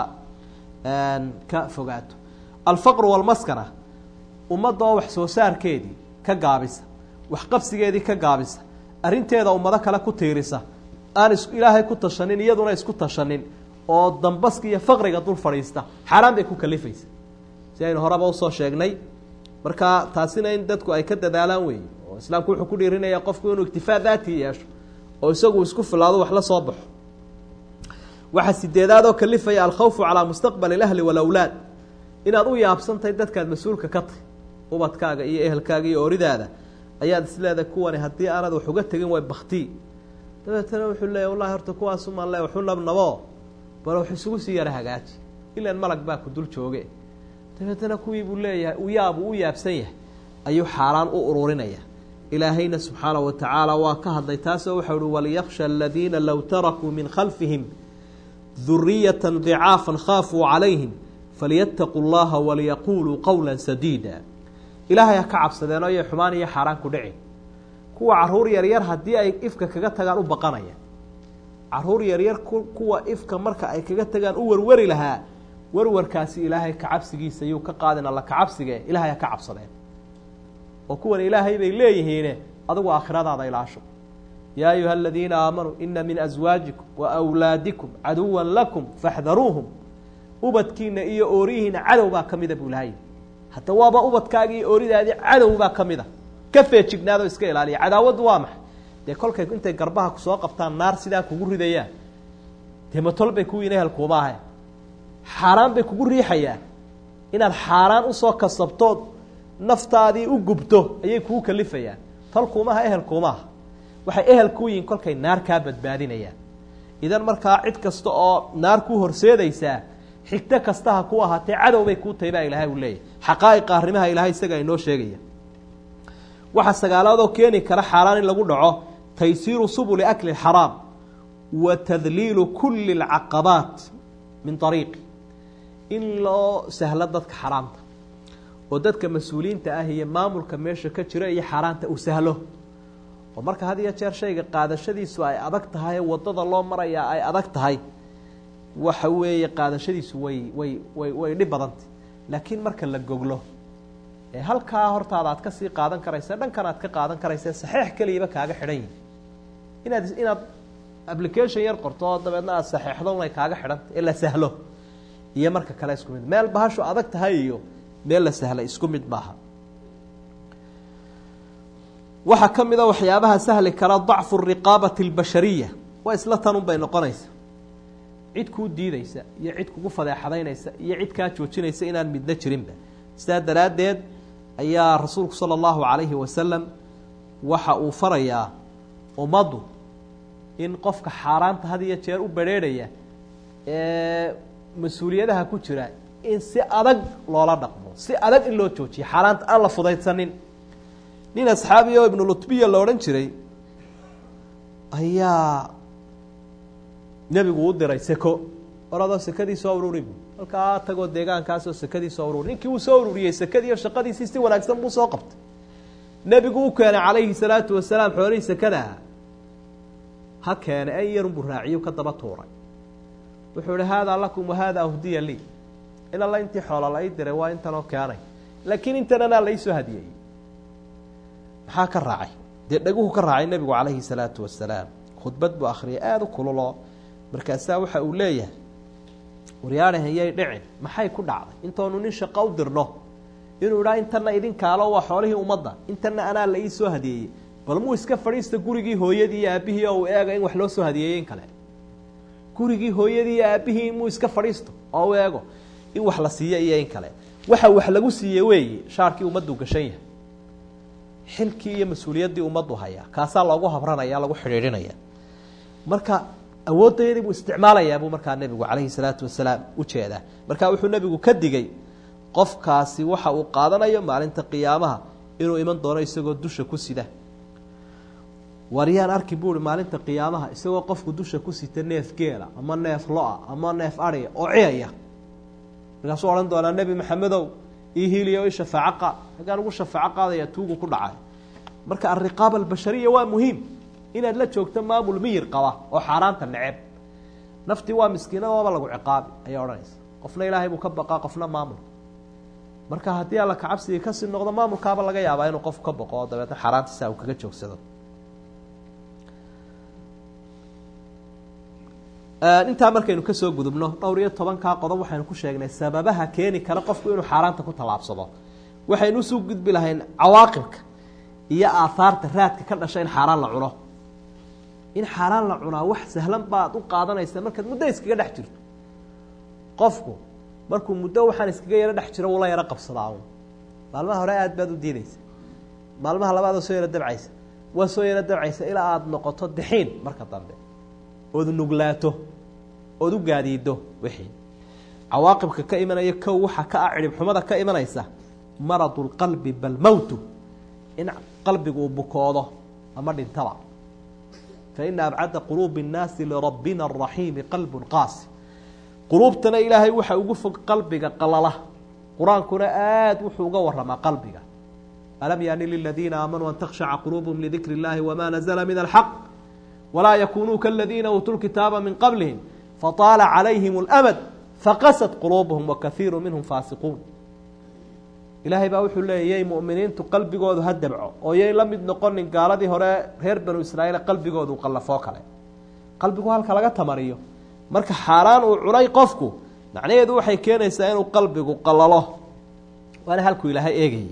ka fogaato alfaqru walmaskana ummadda oo wax soo saarkeedii ka gaabisa waxqabsigeedii ka gaabisa arrinteeda ummado kale ku tiirisa aan is ilaahay ku tashanin iyaduna isku tashanin oo dambaska iyo faqriga dul fadhiista xaaraan bay ku kalifaysa si aynu horeba usoo sheegnay marka taasina in dadku ay ka dadaalaan weeye oo islaamku wuxuu ku dhiirinaya qofku inuu iktifaa daati yeesho oo isagu isku filaado wax la soo baxo waxaa sideedaad oo kalifaya alkhawfu calaa mustaqbali اlahli walawlaad inaad u yaabsantahay dadkaad mas-uulka ka tahy ubadkaaga iyo ehelkaaga iyo ooridaada ayaad isleedahay kuwani haddii aanad wax uga tegin way bakti dabeetana wuxuu leeya wallahi horta kuwaasumaan le waxu nabnabo bal wax isugu sii yara hagaaji ilan malag baa ku dul jooge dabeetana kuwii buu leeyahay u yaab uu u yaabsan yahay ayuu xaaraan u ururinaya ilaahayna subxaana wa tacaala waa ka hadlay taasoo waxau uhi waliyaksha aladiina low tarakuu min khalfihim duriyata dicaafan khaafuu calayhim falyattaquu llaha waliyaquluu qowla sadiida ilaahay ha ka cabsadeenoo yay xumaan iyo xaaraan ku dhicin kuwa caruur yaryar haddii ay ifka kaga tagaan u baqanaya caruur yaryar kuwa ifka marka ay kaga tagaan u warwari lahaa warwarkaasi ilaahay kacabsigiisa yuu ka qaadin alla kacabsigee ilahay ha ka cabsadeen oo kuwan ilaahay bay leeyihiine adigu aakhiradaada ilaasho yaa ayuha aladiina aamanuu ina min aswaajikum wa awlaadikum caduwan lakum faxdaruuhum ubadkiina iyo oorihiina cadow baa ka mida buu ilahay hadda waaba ubadkaaga iyo ooridaadii cadow baa ka mida ka feejignaadoo iska ilaaliya cadaawaddu waa maxay dee kolkay intay garbaha kusoo qabtaan naar sidaa kugu ridayaan dee matol bay kuwiin ehelkuuma ahayn xaaraan bay kugu riixayaan inaad xaaraan usoo kasabtood naftaadii u gubto ayay kugu kalifayaan tolkuumaha ehelkuumaha waxay ehel ku yihiin kolkay naar kaa badbaadinayaan idan markaa cid kasta oo naar ku horseedaysaa xigto kasta ha ku ahaatee cadow bay kuu tahay baa ilaahay uu leeyahy xaqaa'iqa arrimaha ilahay isaga inoo sheegaya waxaa sagaalaadoo keeni kara xaaraan in lagu dhaco taysiiru subuli akli xaraam wa tadliilu kuli alcaqabaat min ariiqi in loo sahlo dadka xaraamta oo dadka mas-uuliyiinta ah iyo maamulka meesha ka jiro iyo xaaraanta uu sahlo oo marka had iyo jeer shayga qaadashadiisu ay adag tahay wadada loo marayaa ay adag tahay waxa weeye qaadashadiisu way way way way dhib badantay laakiin marka la goglo ee halkaa hortaada aad kasii qaadan karaysa dhankan aad ka qaadan karaysa saxeix keliyaba kaaga xidhan yihin inaad inaad application yar qorto oo dabeedna aad saxeixdo unay kaaga xidhanta ee la sahlo iyo marka kale isku mid meel bahashu adag tahay iyo meel la sahlay isku mid maaha waxaa ka mid a waxyaabaha sahli kara dacfu riqaabati اlbashariya waa isla tanun bay noqonaysa cid kuu diideysa iyo cid kugu fadeexadaynaysa iyo cid kaa joojinaysa inaan midna jirinba sidaa daraaddeed ayaa rasuulku salى اllahu عalayhi wasalam waxa uu farayaa ummaddu in qofka xaaraanta had iyo jeer u berheerhaya ee mas-uuliyadaha ku jira in si adag loola dhaqmo si adag in loo joojiyo xaaraanta aan la fudaydsanin nin asxaabi oo ibnu lutbiya la odhan jiray ayaa nebigu u diray seko oradoo sekadii soo ururi bu halkaa tagoo deegaankaasoo sekadii soo ururi ninkii uu soo ururiyey sekadiiyo shaqadiisii si wanaagsan buu soo qabtay nebigu u keenay calayhi salaatu wasalaam xoolihii sekadaha ha keene en yarunbuu raaciyo ka daba tuuray wuxuu ihi haadaa lakum wahaadaa hdiya lii in alla intii xoola la ii diray waa intanoo keenay laakiin intan anaa la iisoo hadiyey maxaa ka raacay dee dhaguhu ka raacay nebigu calayhi salaatu wasalaam khudbad buu akhriyay aada u kululoo markaasaa waxa uu leeyahay waryaadhahayay dhicin maxay ku dhacday intoonu nin shaqo u dirno inuu idhaa intana idinkaalo waa xoolihii ummadda intana anaa la ii soo hadiyeeyey bal muu iska fadhiista gurigii hooyadii iyo aabbihii oo uu eega in wax loo soo hadiyeeyey in kale gurigii hooyadii iyo aabbihii muu iska fadhiisto oo u eego in wax la siiyo iyo in kale waxa wax lagu siiye weeye shaarkii ummaddu gashan yahay xilkii iyo mas-uuliyaddii ummaddu hayaa kaasaa loogu habranaya lagu xidhiidhinaya marka awooddayadii buu isticmaalayaa buu markaa nebigu calayhi salaatu wasalaam ujeedaa marka wuxuu nebigu ka digay qofkaasi waxa uu qaadanayo maalinta qiyaamaha inuu iman doono isagoo dusha ku sida waryaan arki buui maalinta qiyaamaha isagoo qofku dusha ku sita neef geela ama neef lo-a ama neef adhiga oo ciyaya markaasuu odhan doonaa nebi maxamedow ii hiiliyo i shafaaco qaad hagaan ugu shafaaco qaadaya tuugu ku dhacay marka alriqaaba albashariya waa muhiim inaad la joogto maamul miyir qaba oo xaaraanta neceb naftii waa miskiinadooba lagu ciqaabi ayaa odhanaysa qofna ilaahay buu ka baqaa qofna maamul marka haddii alla kacabsigii kasii noqdo maamulkaaba laga yaabaa inuu qofku ka baqo oo dabeetna xaaraantiisa uu kaga joogsado intaa markaynu kasoo gudubno dhowr iyo tobankaa qodob waxaynu ku sheegnay sababaha keeni kara qofku inuu xaaraanta ku tallaabsado waxaynu usuu gudbi lahayn cawaaqibka iyo aahaarta raadka ka dhasha in xaaraan la cuno in xaaraan la cunaa wax sahlan baad u qaadanaysa markaad muddo iskaga dhex jirto qofku markuu muddo waxaan iskaga yaro dhex jiro wula yaro qabsadaa un maalmaha hore aada baad u diideysa maalmaha labaadoo soo yaro dabcaysa waa soo yaro dabcaysa ilaa aada noqoto daxiin marka dambe ood nuglaato ood u gaadiido wixii cawaaqibka ka imanaya kow waxa ka ah cidhibxumada ka imanaysa maradu lqalbi bal mowtu in qalbigu uu bukoodo ama dhintaba faina abcada quluubi اnnaasi lirabbina araxiimi qalbun qaasi quluubtana ilaahay waxa ugu fog qalbiga qalala qur-aankuna aada wuxuu uga waramaa qalbiga alam yaani liladiina aamanuu an takhshaca quluubhum lidikri اllahi wama nazla min alxaq walaa yakunuu kaladiina uutuu lkitaaba min qablihim fataala calayhim اlamad faqasad quluubuhum wakaiiru minhum faasiquun ilaahay baa wuxuu leeyay yay mu'miniintu qalbigoodu ha dabco oo yay la mid noqonin gaaladii hore reer banu israa'iil qalbigoodu qallafoo kale qalbigu halka laga tamariyo marka xaaraan uu cunay qofku macnaheedu waxay keenaysaa inuu qalbigu qallalo waana halkuu ilaahay eegayay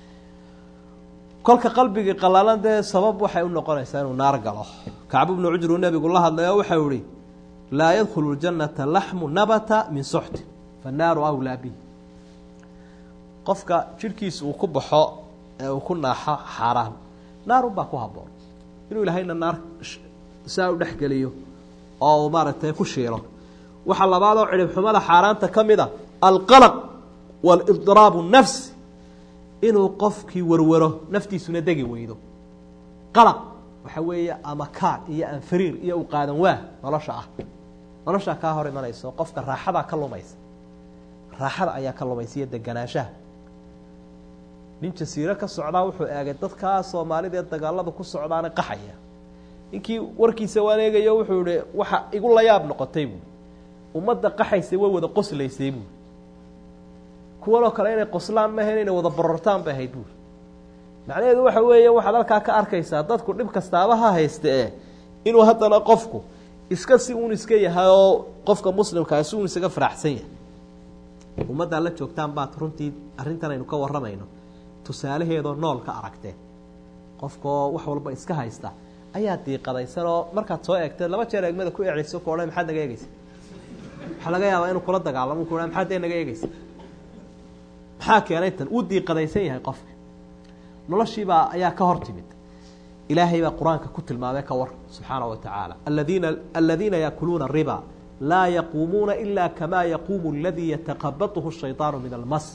kolka qalbigii qallalan dee sabab waxay u noqonaysaa inuu naar galo kacbu bnu cujru nebigu la hadlay oo waxau ihi laa yadkhulu ljannata laxmu nabata min suxti fannaaru awlaa bihi qofka jidhkiisa uu ku baxo ee uu ku naaxo xaaraan naarunbaa ku habboon inuu ilaahayna naar saa u dhexgeliyo oo uu maaragtay ku shiilo waxaa labaadoo cidhibxumada xaaraanta ka mid a alqalaq waalibdiraabu nafsi inuu qofkii warwaro naftiisuna degi weydo qalaq waxa weeye ama kaad iyo anfariir iyo u qaadan waah nolosha ah noloshaa kaa hor imanayso qofka raaxadaa ka lumaysa raaxada ayaa ka lumaysa iyo deganaanshaha nin jasiiro ka socdaa wuxuu eegay dadkaa soomaalida ee dagaalada ku socdaana qaxaya ninkii warkiisa waan eegayo wuxuu ihi waxa igu layaab noqotay buui ummadda qaxaysay way wada qoslaysay buuri kuwanoo kale inay qoslaan maahayn inay wada borortaan bay ahayd buuri macnaheedu waxa weeye waxaad halkaa ka arkaysaa dadku dhib kastaaba ha hayste e inuu haddana qofku iska si uun iska yahay oo qofka muslimkaa si uun isaga faraxsan yahay ummaddaa la joogtaan baad runtii arrintan aynu ka warramayno tusaalaheedoo nool ka aragteen qofkaoo wax walba iska haysta ayaa diiqadaysan oo markaad soo eegteed laba jeer eegmada ku eceyso ku odhan maxaad naga eegeysa waxaa laga yaabaa inuu kula dagaalamo ku ha maxaad dee naga eegeysa maxaa keenay tan uu diiqadaysan yahay qofka noloshiibaa ayaa ka hor timid ilaahay baa qur-aanka ku tilmaamay ka war subxaana wa tacaala aladiina aladiina yaakuluuna riba laa yaquumuuna ila kamaa yaquumu aladii yataqabatuhu shayطaanu min almas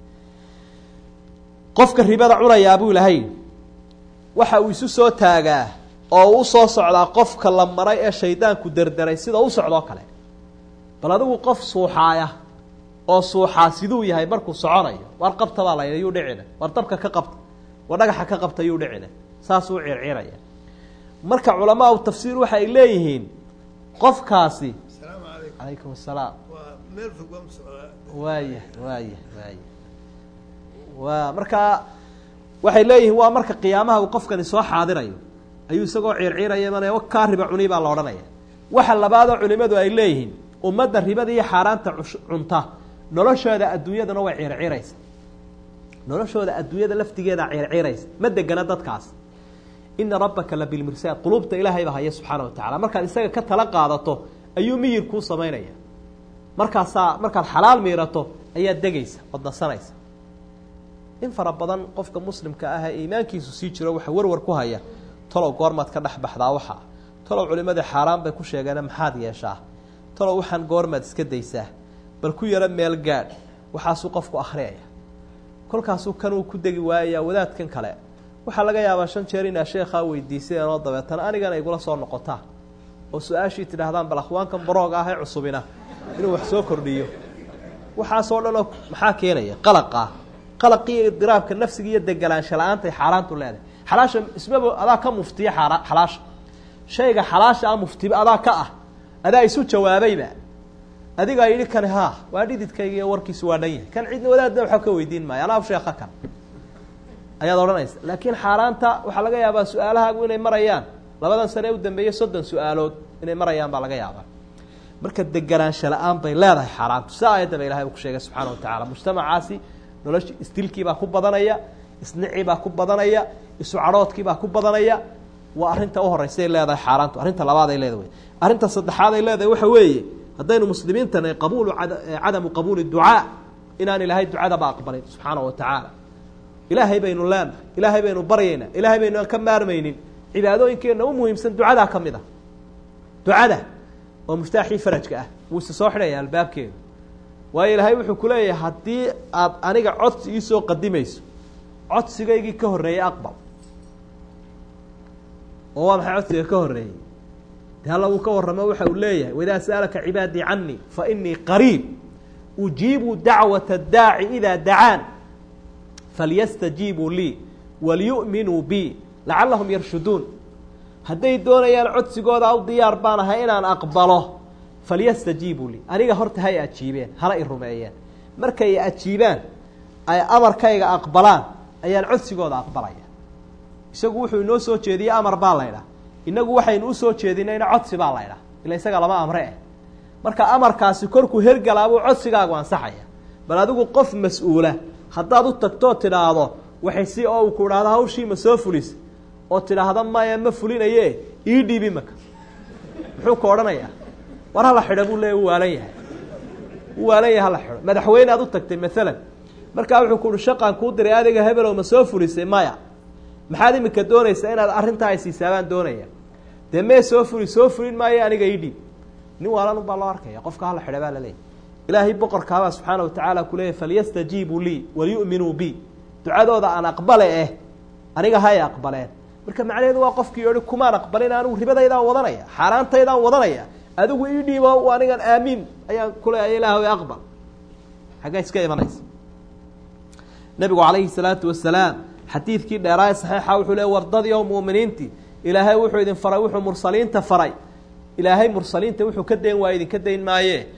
qofka ribada cunayaa buu ilahay waxa uu isu soo taagaa oo uu usoo socdaa qofka la maray ee shaydaanku derderay sida u socdoo kale bal adigu qof suuxaaya oo suuxaa siduu yahay markuu soconayo war qabta baa la yidhi yuu dhicina war dabka ka qabta war dhagaxa ka qabta yuu dhicina saasuu circiraya marka culamaa u tafsiir waxa ay leeyihiin qofkaasi asalaamu calaykum calaykum asalaam waa meel fog waa musocdaa waaya waaya waaya waa markaa waxay leeyihiin waa marka qiyaamaha uu qofkani soo xaadirayo ayuu isagoo ciirciiraya imanaya kaa riba cuni baa la odhanaya waxa labaadoo culimadu ay leeyihiin ummadda ribada iyo xaaraanta cush- cunta noloshooda adduunyaduna way ciirciiraysa noloshooda adduunyada laftigeeda ciirciiraysa ma degana dadkaas ina rabbaka la bilmirsaad quluubta ilaahay baa haya subxaana wa tacala markaad isaga ka tala qaadato ayuu miyir kuu samaynaya markaasaa markaad xalaal miirato ayaad degaysa ood nasanaysa in fara badan qofka muslimka ah ee iimaankiisu sii jiro waxa warwar ku haya talow goormaad ka dhex baxdaa waxa talow culimadii xaaraan bay ku sheegeene maxaad yeeshaa talow waxaan goormaad iska daysaa bal ku yaro meel gaadh waxaasuu qofku akhriyaya kolkaasuu kanuu ku degi waayayaa wadaadkan kale waxaa laga yaabaa shan jeer inaa sheekhaa weydiiseen oo dabeetana anigana igula soo noqotaa oo su-aashii tidhaahdaan bal akhwaankan barooga ah ee cusubina inuu wax soo kordhiyo waxaasoo dhan oo maxaa keenaya qalaqaa qalaqii iyo idiraabka nafsiga iyo degelaansha la-aantay xaaraantu leedahay xalaasha ismaba adaa ka muftiya xaara xalaasha shayga xalaasha ah muftiba adaa ka ah adaa isu jawaabayba adigaa yidhi kani haa waa dhididkayga iyo warkiisu waa dhan yahay kan cidna wadaadna waxba ka weydiin maayo anaa sheeka kan ayaad odhanaysa laakiin xaaraanta waxaa laga yaabaa su-aalahaagu inay marayaan labadan sane ee u dambeeyey soddon su-aalood inay marayaan baa laga yaabaa marka deganaansha la-aan bay leedahay xaaraantu si aayaddaba ilahay uu ku sheegay subxaana wa tacala mujtamacaasi nolosha isdilkiibaa ku badanaya isnicibaa ku badanaya isu cadhoodkiibaa ku badanaya waa arrinta u horeysa ay leedahay xaaraantu arrinta labaad ay leedahay arrinta saddexaad ay leedahay waxa weeye haddaynu muslimiintana qabuulu cadamu qabuuli ducaa inaan ilaahay ducadaba aqbalin subxaana wa tacaala ilaahay baynu leenahay ilaahay baynu baryaynaa ilaahay baynu aan ka maarmaynin cibaadooyinkeenna u muhiimsan ducadaa ka mid a ducada oo muftaaxii farajka ah wuu isa soo xidhaya albaabkeedu waayo ilaahay wuxuu ku leeyahay haddii aad aniga codsi iisoo qadimayso codsigaygii ka horreeyey aqbal oo waa maxay codsiga ka horreeyey de alla wuu ka warramo waxa uu leeyahay waidaa sa'alaka cibaadii canii fa inii qariib ujiibu dacwata addaaci idaa dacaan falyastajiibuu lii waliyu'minuu bi lacallahum yarshuduun hadday doonayaan codsigooda aw diyaar baan ahay inaan aqbalo falyastajiibuu lii aniga horta hay ajiibeen hala i rumeeyeen markay ajiibaan ay amarkayga aqbalaan ayaan codsigooda aqbalaya isagu wuxuu inoo soo jeediyey amar baa laydhah inagu waxaynu usoo jeedinayna codsi baa laydhah ila isaga lama amre eh marka amarkaasi korkuu hergalaabuu codsigaagu ansaxaya bal adigu qof mas-uula haddaad u tagtoo tidhaahdo waxay si oo uu ku idhaahdo hawshii ma soo fulis oo tidhaahda maya ma fulinaye ii dhiibi maka muxuu ka odhanayaa war hala xidho buu leeya u waalan yahay u waalan yahay hala xidho madaxweyne aad u tagtay maalan markaa wuxuu ku uhi shaqaan kuu diray adiga hebelow ma soo fulisay maya maxaad imika doonaysaa inaad arrintaa ay siisaabaan doonaya dee mee soo fuli soo fulin maayo aniga ii dhiib nin waalan ubaa loo arkaya qofka hala xidha baa laleeyahy ilaahay boqorkaabaa subxaana watacaala kuleeyahy falyastajiibuu lii waliyu'minuu bi ducadooda aan aqbale eh aniga hay aqbaleen marka macnaheedu waa qofkii yihi kumaan aqbalin anigu ribadaydaan wadanaya xaaraantaydaan wadanaya adigu ii dhiibo anigan aamiin ayaan kuleeya ilaahw aqbal xaggaa iska imanaysa nabigu calayhi salaatu wasalaam xadiidkii dheeraaye saxiixa wuxuu le wardadii oo mu'miniintii ilaahay wuxuu idin faray wuxuu mursaliinta faray ilaahay mursaliinta wuxuu ka dayn waaya idinka dayn maaye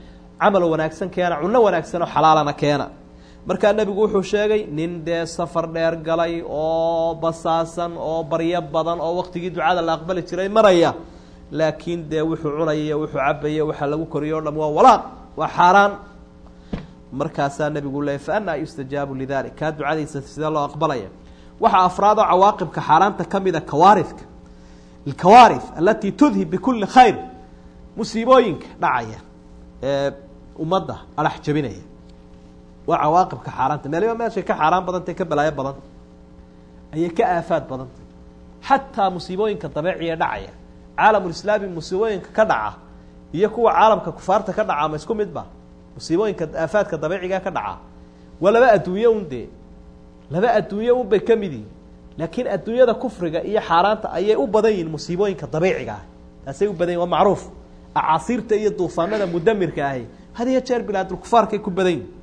camal wanaagsan keena cunno wanaagsan oo xalaalana keena markaa nebigu wuxuu sheegay nin dee safar dheer galay oo basaasan oo baryo badan oo waqtigii ducada la aqbali jiray maraya laakiin dee wuxuu cunaya iyo wuxuu cabaya waxaa lagu koriyo o dham waa walaaq waa xaaraan markaasaa nebigu leeyay fa anaa yustajaabu lidalik kaa ducadiisa sidee loo aqbalaya waxaa afraad oo cawaaqibka xaaraanta ka mida kawaarifka alkawaarif alatii tudhib bikulli khayr musiibooyinka dhacaya ee ummadda adhax jabinaya waa cawaaqibka xaaraanta meeliba meeshay ka xaaraan badantay ka balaayo badanta ayay ka aafaad badantay xataa musiibooyinka dabeeciya dhacaya caalamulislaami musiibooyinka ka dhaca iyo kuwa caalamka kufaarta ka dhaca ma isku mid ba musiibooyinka aafaadka dabeeciga ka dhaca waa laba adduunye un dee laba adduunye un bay ka mid yihin laakiin adduunyada kufriga iyo xaaraanta ayay u badan yihiin musiibooyinka dabiiciga ah taasay u badan yihin waa macruuf acaasiirta iyo duufaanada mudamirka ahi had iyo jeer bilaadulkufaarkay ku badan yihin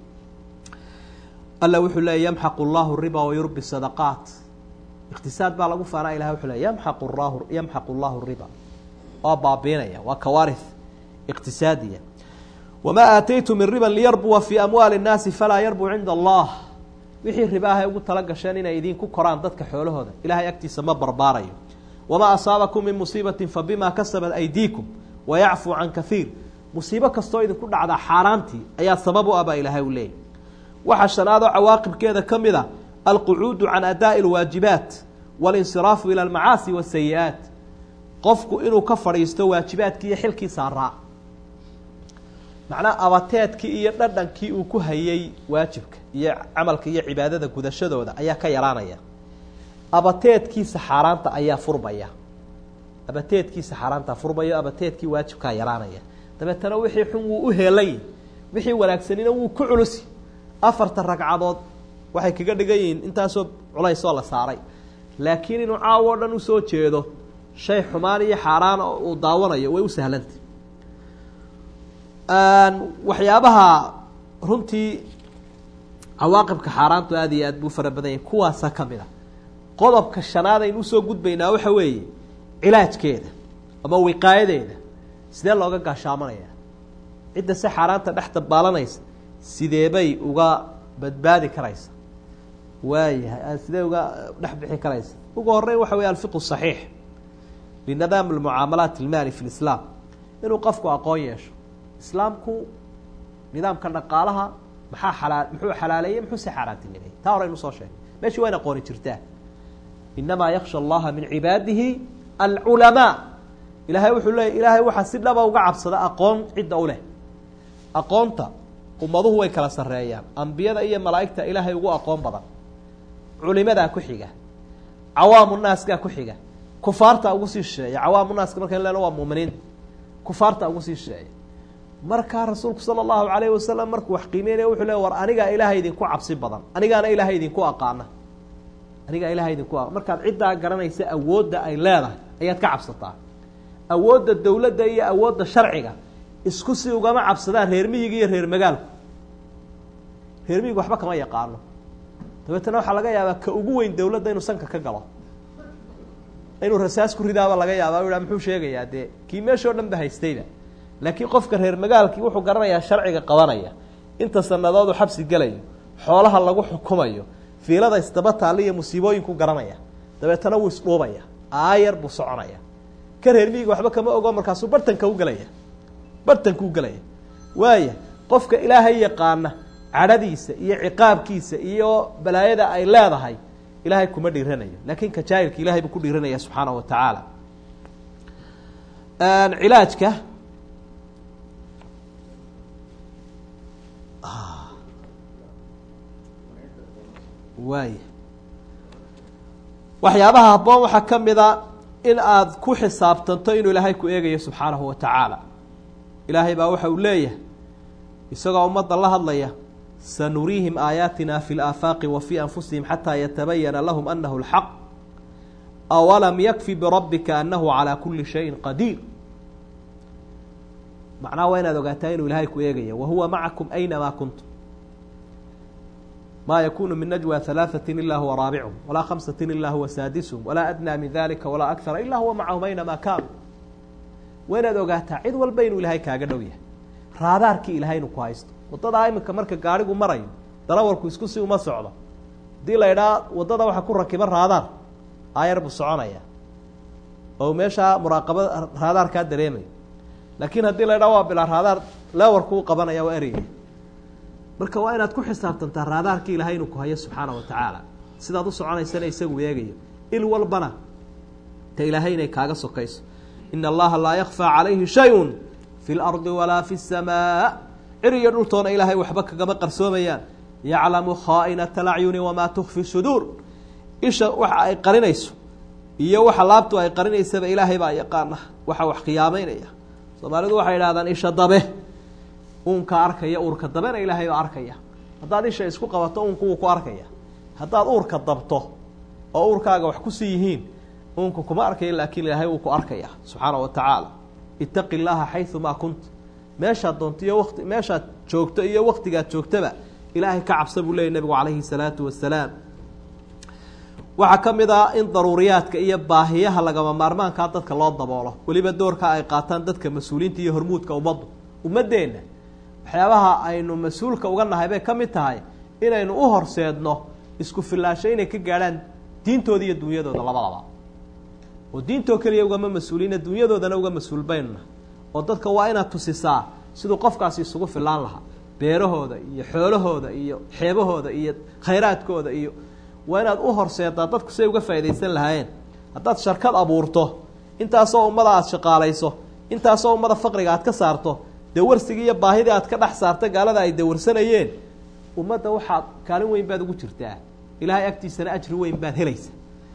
alla wuxuu leeyay yamxaqu llahu riba wayurbi sadaqaat iqtisaad baa lagu faanaa ilahay wuxuu leey yamxaqu llahu yamxaqu llahu riba waa baabiinaya waa kawaarith iqtisaadiya wamaa aataytu min riban liyarbuwa fii amwaali nnaasi falaa yarbu cinda allah wixii ribaahay ugu tala gasheen inay idinku koraan dadka xoolahooda ilahay agtiisa ma barbaarayo wamaa asaabakum min musiibatin fabima kasabat aydiikum wayacfuu can kaiir musiibo kastoo idinku dhacdaa xaaraantii ayaa sabab u ah baa ilaahay u leeyay waxaa shanaad oo cawaaqibkeeda ka mid a alqucuudu can adaa'i alwaajibaat walinsiraafu ila almacaasi wasayi-aat qofku inuu ka fadhiisto waajibaadkii iyo xilkii saaraa macnaha abateedkii iyo dhadhankii uu ku hayay waajibka iyo camalka iyo cibaadada gudashadooda ayaa ka yaraanaya abateedkiisa xaaraanta ayaa furmaya abateedkiisa xaaraantaa furmaya abateedkii waajibkaa yaraanaya dabeetana wixii xun wuu u heelay wixii wanaagsanina wuu ku culusi afarta ragcadood waxay kaga dhigan yihiin intaasoo culaysoo la saaray laakiin inuu caawo o dhan usoo jeedo shay xumaan iyo xaaraan uu daawanayo way u sahlantay waxyaabaha runtii cawaaqibka xaaraantu aada iyo aad buu fara badan yahay kuwaasa ka mid a qodobka shanaad aynu usoo gudbaynaa waxa weeye cilaajkeeda ama wiqaayadeeda sidee looga gaashaamanaya cidda si xaaraanta dhex dabaalanaysa sideebay uga badbaadi karaysa waayahay sidee uga dhex bixi karaysa ugu horeyn waxa wey alfiqu saxiix linadaam almucaamalaat almaali fi lislaam inuu qofku aqoon yeesho islaamku nidaamka dhaqaalaha maxaa xalaa muxuu xalaaleeyey muxuu se xaaraantinimeeyey taa horeynu soo sheegay meeshii waa in aqooni jirtaa inamaa yaksha allaha min cibaadihi alculamaa ilahay wuxuu leeyay ilaahay waxaa si dhaba uga cabsada aqoon cidda u leh aqoonta ummaduhu way kala sarreeyaan ambiyada iyo malaa'igta ilaahay ugu aqoon badan culimadaa ku xiga cawaamu naaskaa ku xiga kufaarta ugu sii shisheeya cawaamu naaska markan leno waa muuminiinta kufaarta ugu sii shisheeya markaa rasuulku sala allahu calayhi wasalam markuu wax qiimeynaya wuxuu le war anigaa ilaahay idinku cabsi badan anigaana ilaahay idinku aqaana anigaa ilahay idinku a markaad ciddaa garanaysa awoodda ay leedahay ayaad ka cabsataa awoodda dawladda iyo awoodda sharciga isku si ugama cabsadaan reer miyiga iyo reer magaalku reer miyiga waxba kama yaqaano dabeetana waxaa laga yaabaa ka ugu weyn dawladda inuu sanka ka galo inuu rasaas ku ridaaba laga yaaba u muxuu sheegayaa dee kii meeshao dhan ba haystayba laakiin qofka reer magaalkii wuxuu garanayaa sharciga qabanaya inta sanadoodu xabsi gelayo xoolaha lagu xukumayo fiilada isdaba taalla iyo musiibooyinku garanaya dabeetana wuu isdhuubaya aayar buu soconaya ka reer miyiga waxba kama ogo markaasuu bartanka u gelaya bartanka u gelaya waaya qofka ilaahay yaqaana cadhadiisa iyo ciqaabkiisa iyo balaayada ay leedahay ilaahay kuma dhiiranayo laakiin ka jaahilka ilahay buu ku dhiiranaya subxaanahu wa tacaala cilaajka waaya waxyaabaha habboon waxaa ka mid a in aada ku xisaabtanto inuu ilaahay ku eegayo subxaanahu wa tacaala ilaahay baa waxa uu leeyahay isagoo ummadda la hadlaya sanuriihim aayaatina fi laafaaqi wa fii anfusihim xataa yatabayana lahum anahu lxaq awalam yakfi birabbika anahu calaa kuli shayin qadiir macnaha waa inaad ogaataa inuu ilaahay ku eegaya wahuwa macakum aynamaa kuntum ma yakunu min najwى ثaلaaثaة ila huwa raabichum walaa khamsaة ila huwa saadishm walaa adnى min dalika walaa akara ila huwa macahum aynama kaanu waa inaad ogaataa cid walba inuu ilaahay kaaga dhow yahay raadaarkii ilaahay inuu ku haysto waddadaa iminka marka gaadhigu marayo dalawarku isku si uma socdo haddii la idhaa waddada waxa ku rakiba raadaar aayar buu soconaya oo meeshaa muraaqabada raadaarkaa dareemayo laakiin haddii la idhaa waa bilaa raadaar leewarku u qabanaya waa ereyga marka waa inaad ku xisaabtantaa raadaarkii ilaahay inuu ku hayo subxaana wa tacaala sidaad u soconaysana isagu eegayo il walbana ta ilaahay inay kaaga sokayso ina allaha laa yakfaa calayhi shay-un fi lardi walaa fi samaa cir iyo dhultoona ilaahay waxba kagama qarsoomayaan yaclamu khaa'inata alacyuni wamaa tukfi suduur isha waxa ay qarinayso iyo waxa laabtu ay qarinaysaba ilaahay baa yaqaana waxa wax khiyaameynaya soomaalidu waxay idhahdaan isha dabe uunka arkaya uurka dabena ilaahay baa arkaya haddaad isha isku qabato uunku wuu ku arkaya haddaad uurka dabto oo uurkaaga wax kusii yihiin uunka kuma arkaya laakiin ilaahay wuu ku arkaya subxaana wa tacaala itaqi llaaha xayumaa kunta meeshaad doonto iyo wati meeshaad joogto iyo waktigaad joogtaba ilaahay ka cabsa buu leeyay nebigu calayhi salaatu wasalaam waxaa ka mid ah in daruuriyaadka iyo baahiyaha lagama maarmaankaa dadka loo daboolo weliba doorka ay qaataan dadka mas-uuliyiinta iyo hormuudka ummaddu ummaddeenna waxyaabaha aynu mas-uulka uga nahay bay ka mid tahay inaynu u horseedno isku fillaasho inay ka gaadhaan diintooda iyo dunyadooda labadaba oo diintoo keliya ugama mas-uuliina dunyadoodana uga mas-uul baynuna oo dadka waa inaad tusisaa siduu qofkaasi isugu fillaan lahaa beerahooda iyo xoolahooda iyo xeebahooda iyo khayraadkooda iyo waa inaad u horseedaa dadku siay uga faaidaysan lahaayeen haddaad sharkad abuurto intaasoo ummada aada shaqaalayso intaasoo ummada faqriga aad ka saarto dawarsigii iyo baahidii aad ka dhex saarta gaalada ay dawarsanayeen ummadda waxaad kaalin weyn baad ugu jirtaa ilaahay agtiisana ajri weyn baad helaysa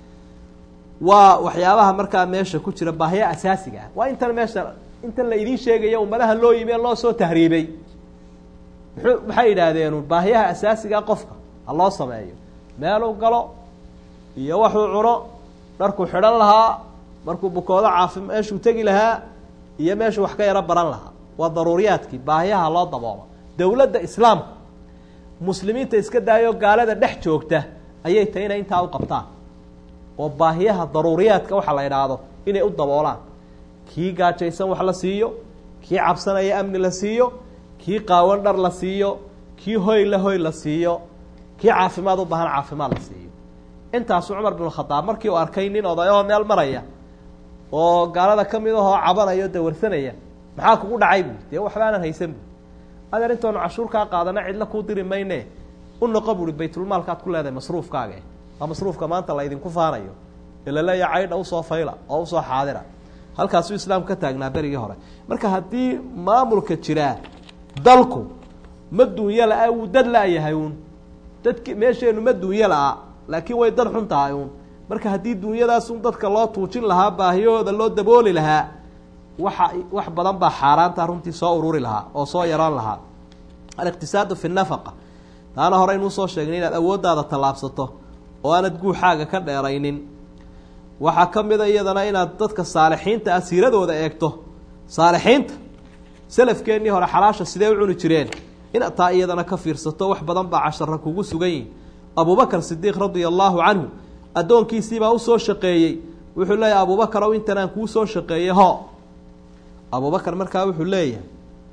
waa waxyaabaha markaa meesha ku jira baahiya asaasiga ah waa intan meesha intan la idiin sheegaya ummadaha loo yimi ee loo soo tahriibay muxuu maxay yidhaahdeen baahiyaha asaasigaa qofka ha loo sameeyo meeluu galo iyo waxuu cuno dharkuu xidhan lahaa markuu bukoodo caafi meeshuu tegi lahaa iyo meeshuu wax ka yaro baran lahaa waa daruuriyaadkii baahiyaha loo daboolo dowladda islaamka muslimiinta iska daayo gaalada dhex joogta ayay tahay inay intaa u qabtaan oo baahiyaha daruuriyaadka waxa la idhaahdo inay u daboolaan kii gaajaysan wax la siiyo kii cabsanaya amni la siiyo kii qaawan dhar la siiyo kii hoy la hoy la siiyo kii caafimaad u baahan caafimaad la siiyo intaasu cumar bin khadaab markii uu arkay nin odayahoo meel maraya oo gaalada ka mid ahoo cabanaya o dawarsanaya maxaa kugu dhacay bu dee waxba aanan haysan bu adeer intoonu cashuur kaa qaadana cidla kuu diri mayne u noqo buui baytulmaalkaad ku leedahay masruufkaaga waa masruufka maanta la ydinku faanayo ee laleeya caydha usoo fayla oo usoo xaadira halkaasuu islaamku ka taagnaa berigii hore marka haddii maamulka jiraa dalku ma duunyo la-a wuu dad la-yahay uun dadki meesheenu ma duunyo la-a laakiin way dad xun tahay uun marka haddii duunyadaasun dadka loo tuujin lahaa baahiyahooda loo dabooli lahaa waxa wax badan baa xaaraanta runtii soo ururi lahaa oo soo yaraan lahaa aliqtisaadu fi nafaqa taana hore inuu soo sheegnay inaad awooddaada tallaabsato oo aanad guuxaaga ka dheeraynin waxaa ka mida iyadana inaad dadka saalixiinta ah siiradooda eegto saalixiinta salafkeennii hore xalaasha sidee u cuni jireen inaad taa iyadana ka fiirsato wax badan baa cashara kugu sugan yihin abubakar sidiiq radia allaahu canhu addoonkiisiibaa usoo shaqeeyey wuxuu leeyahay abubakar ow intanaan kuu soo shaqeeyey ho abubakar markaa wuxuu leeyahay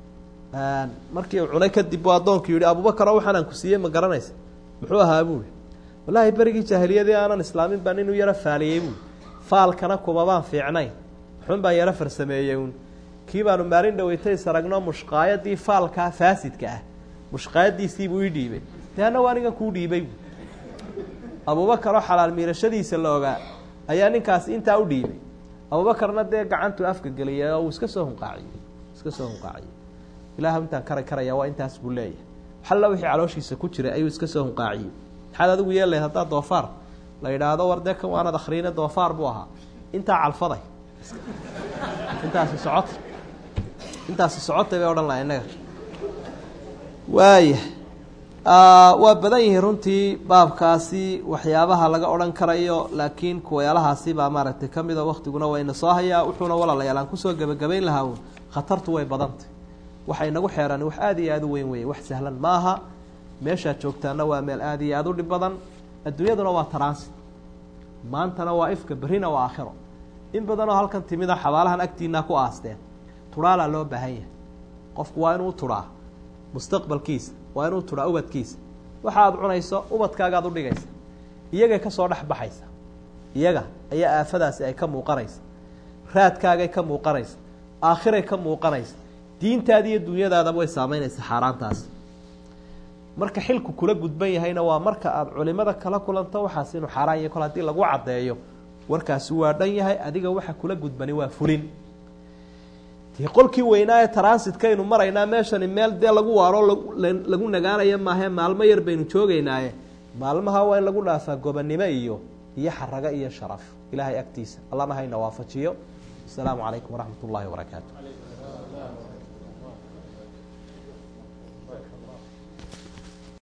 markii uu cunay kadib buu addoonku yihi abubakar ow waxaanaan ku siiyey ma garanaysa muxuu ahaa buui wallaahi berigii jaahiliyadii aanan islaamin baan inuu yaro faaliyey buui faalkana kumabaan fiicnayn xun baan yaro farsameeyey uun kii baanu maalin dhaweytay saragno mushqaayadii faalkaa faasidka ah mushqaayadiisiibuu ii dhiibay dee anna anigan kuu dhiibay bu abubakar oo xalaal miirashadiisa la ogaa ayaa ninkaasi intaa u dhiibay abubakarna dee gacantuu afka geliyay oo uu iska soo hunqaaciyey iska soo hunqaaciyey ilaah intaan kara karaya waa intaas buu leeyahay xalla wixii calooshiisa ku jiray ayuu iska soo hunqaaciyey maxaad adigu yeelayd haddaa doofaar la yidhaahdo war dee kan waanad akhriine doofaar buu ahaa intaa calfaday intaasi socota intaasi socotay bay odhan laha innaga waaya waa badan yihiin runtii baabkaasi waxyaabaha laga odhan karayo laakiin kuwayaalahaasi baa maaragtay ka mida waktiguna waa ina soo hayaa wuxuuna walaalayaal aan kusoo gebagabayn lahaa uun khatartu way badantay waxa inagu xeeran wax aada iyo aada u weyn weeye wax sahlan maaha meeshaad joogtaana waa meel aada iyo aada u dhib badan adduunyaduna waa transit maantana waa ifka berrina waa aakhiro in badanoo halkan timida xabaalahan agtiinaa ku aasteen turaalaa loo baahan yahay qofku waa inuu turaa mustaqbalkiisa waa inuu turaa ubadkiisa waxa aad cunayso ubadkaagaad udhigaysa iyagay ka soo dhex baxaysa iyaga ayaa aafadaasi ay ka muuqanaysa raadkaagay ka muuqanaysa aakhiray ka muuqanaysa diintaada iyo dunyadaadaba way saameynaysa xaaraantaasi marka xilku kula gudban yahayna waa marka aada culimada kala kulanto waxaas inuu xaaraan yahay kol haddii lagu caddeeyo warkaasi waa dhan yahay adiga waxa kula gudbani waa fulin dee qolkii weynaa ee transitkaynu maraynaa meeshani meel dee lagu waaro lagu nagaanaya maahae maalmo yar baynu joogeynaaye maalmaha waa in lagu dhaafaa gobonnimo iyo iyo xarago iyo sharaf ilaahay agtiisa allana hayna waafajiyo asalaamu calaykum waraxmat ullaahi wabarakaatu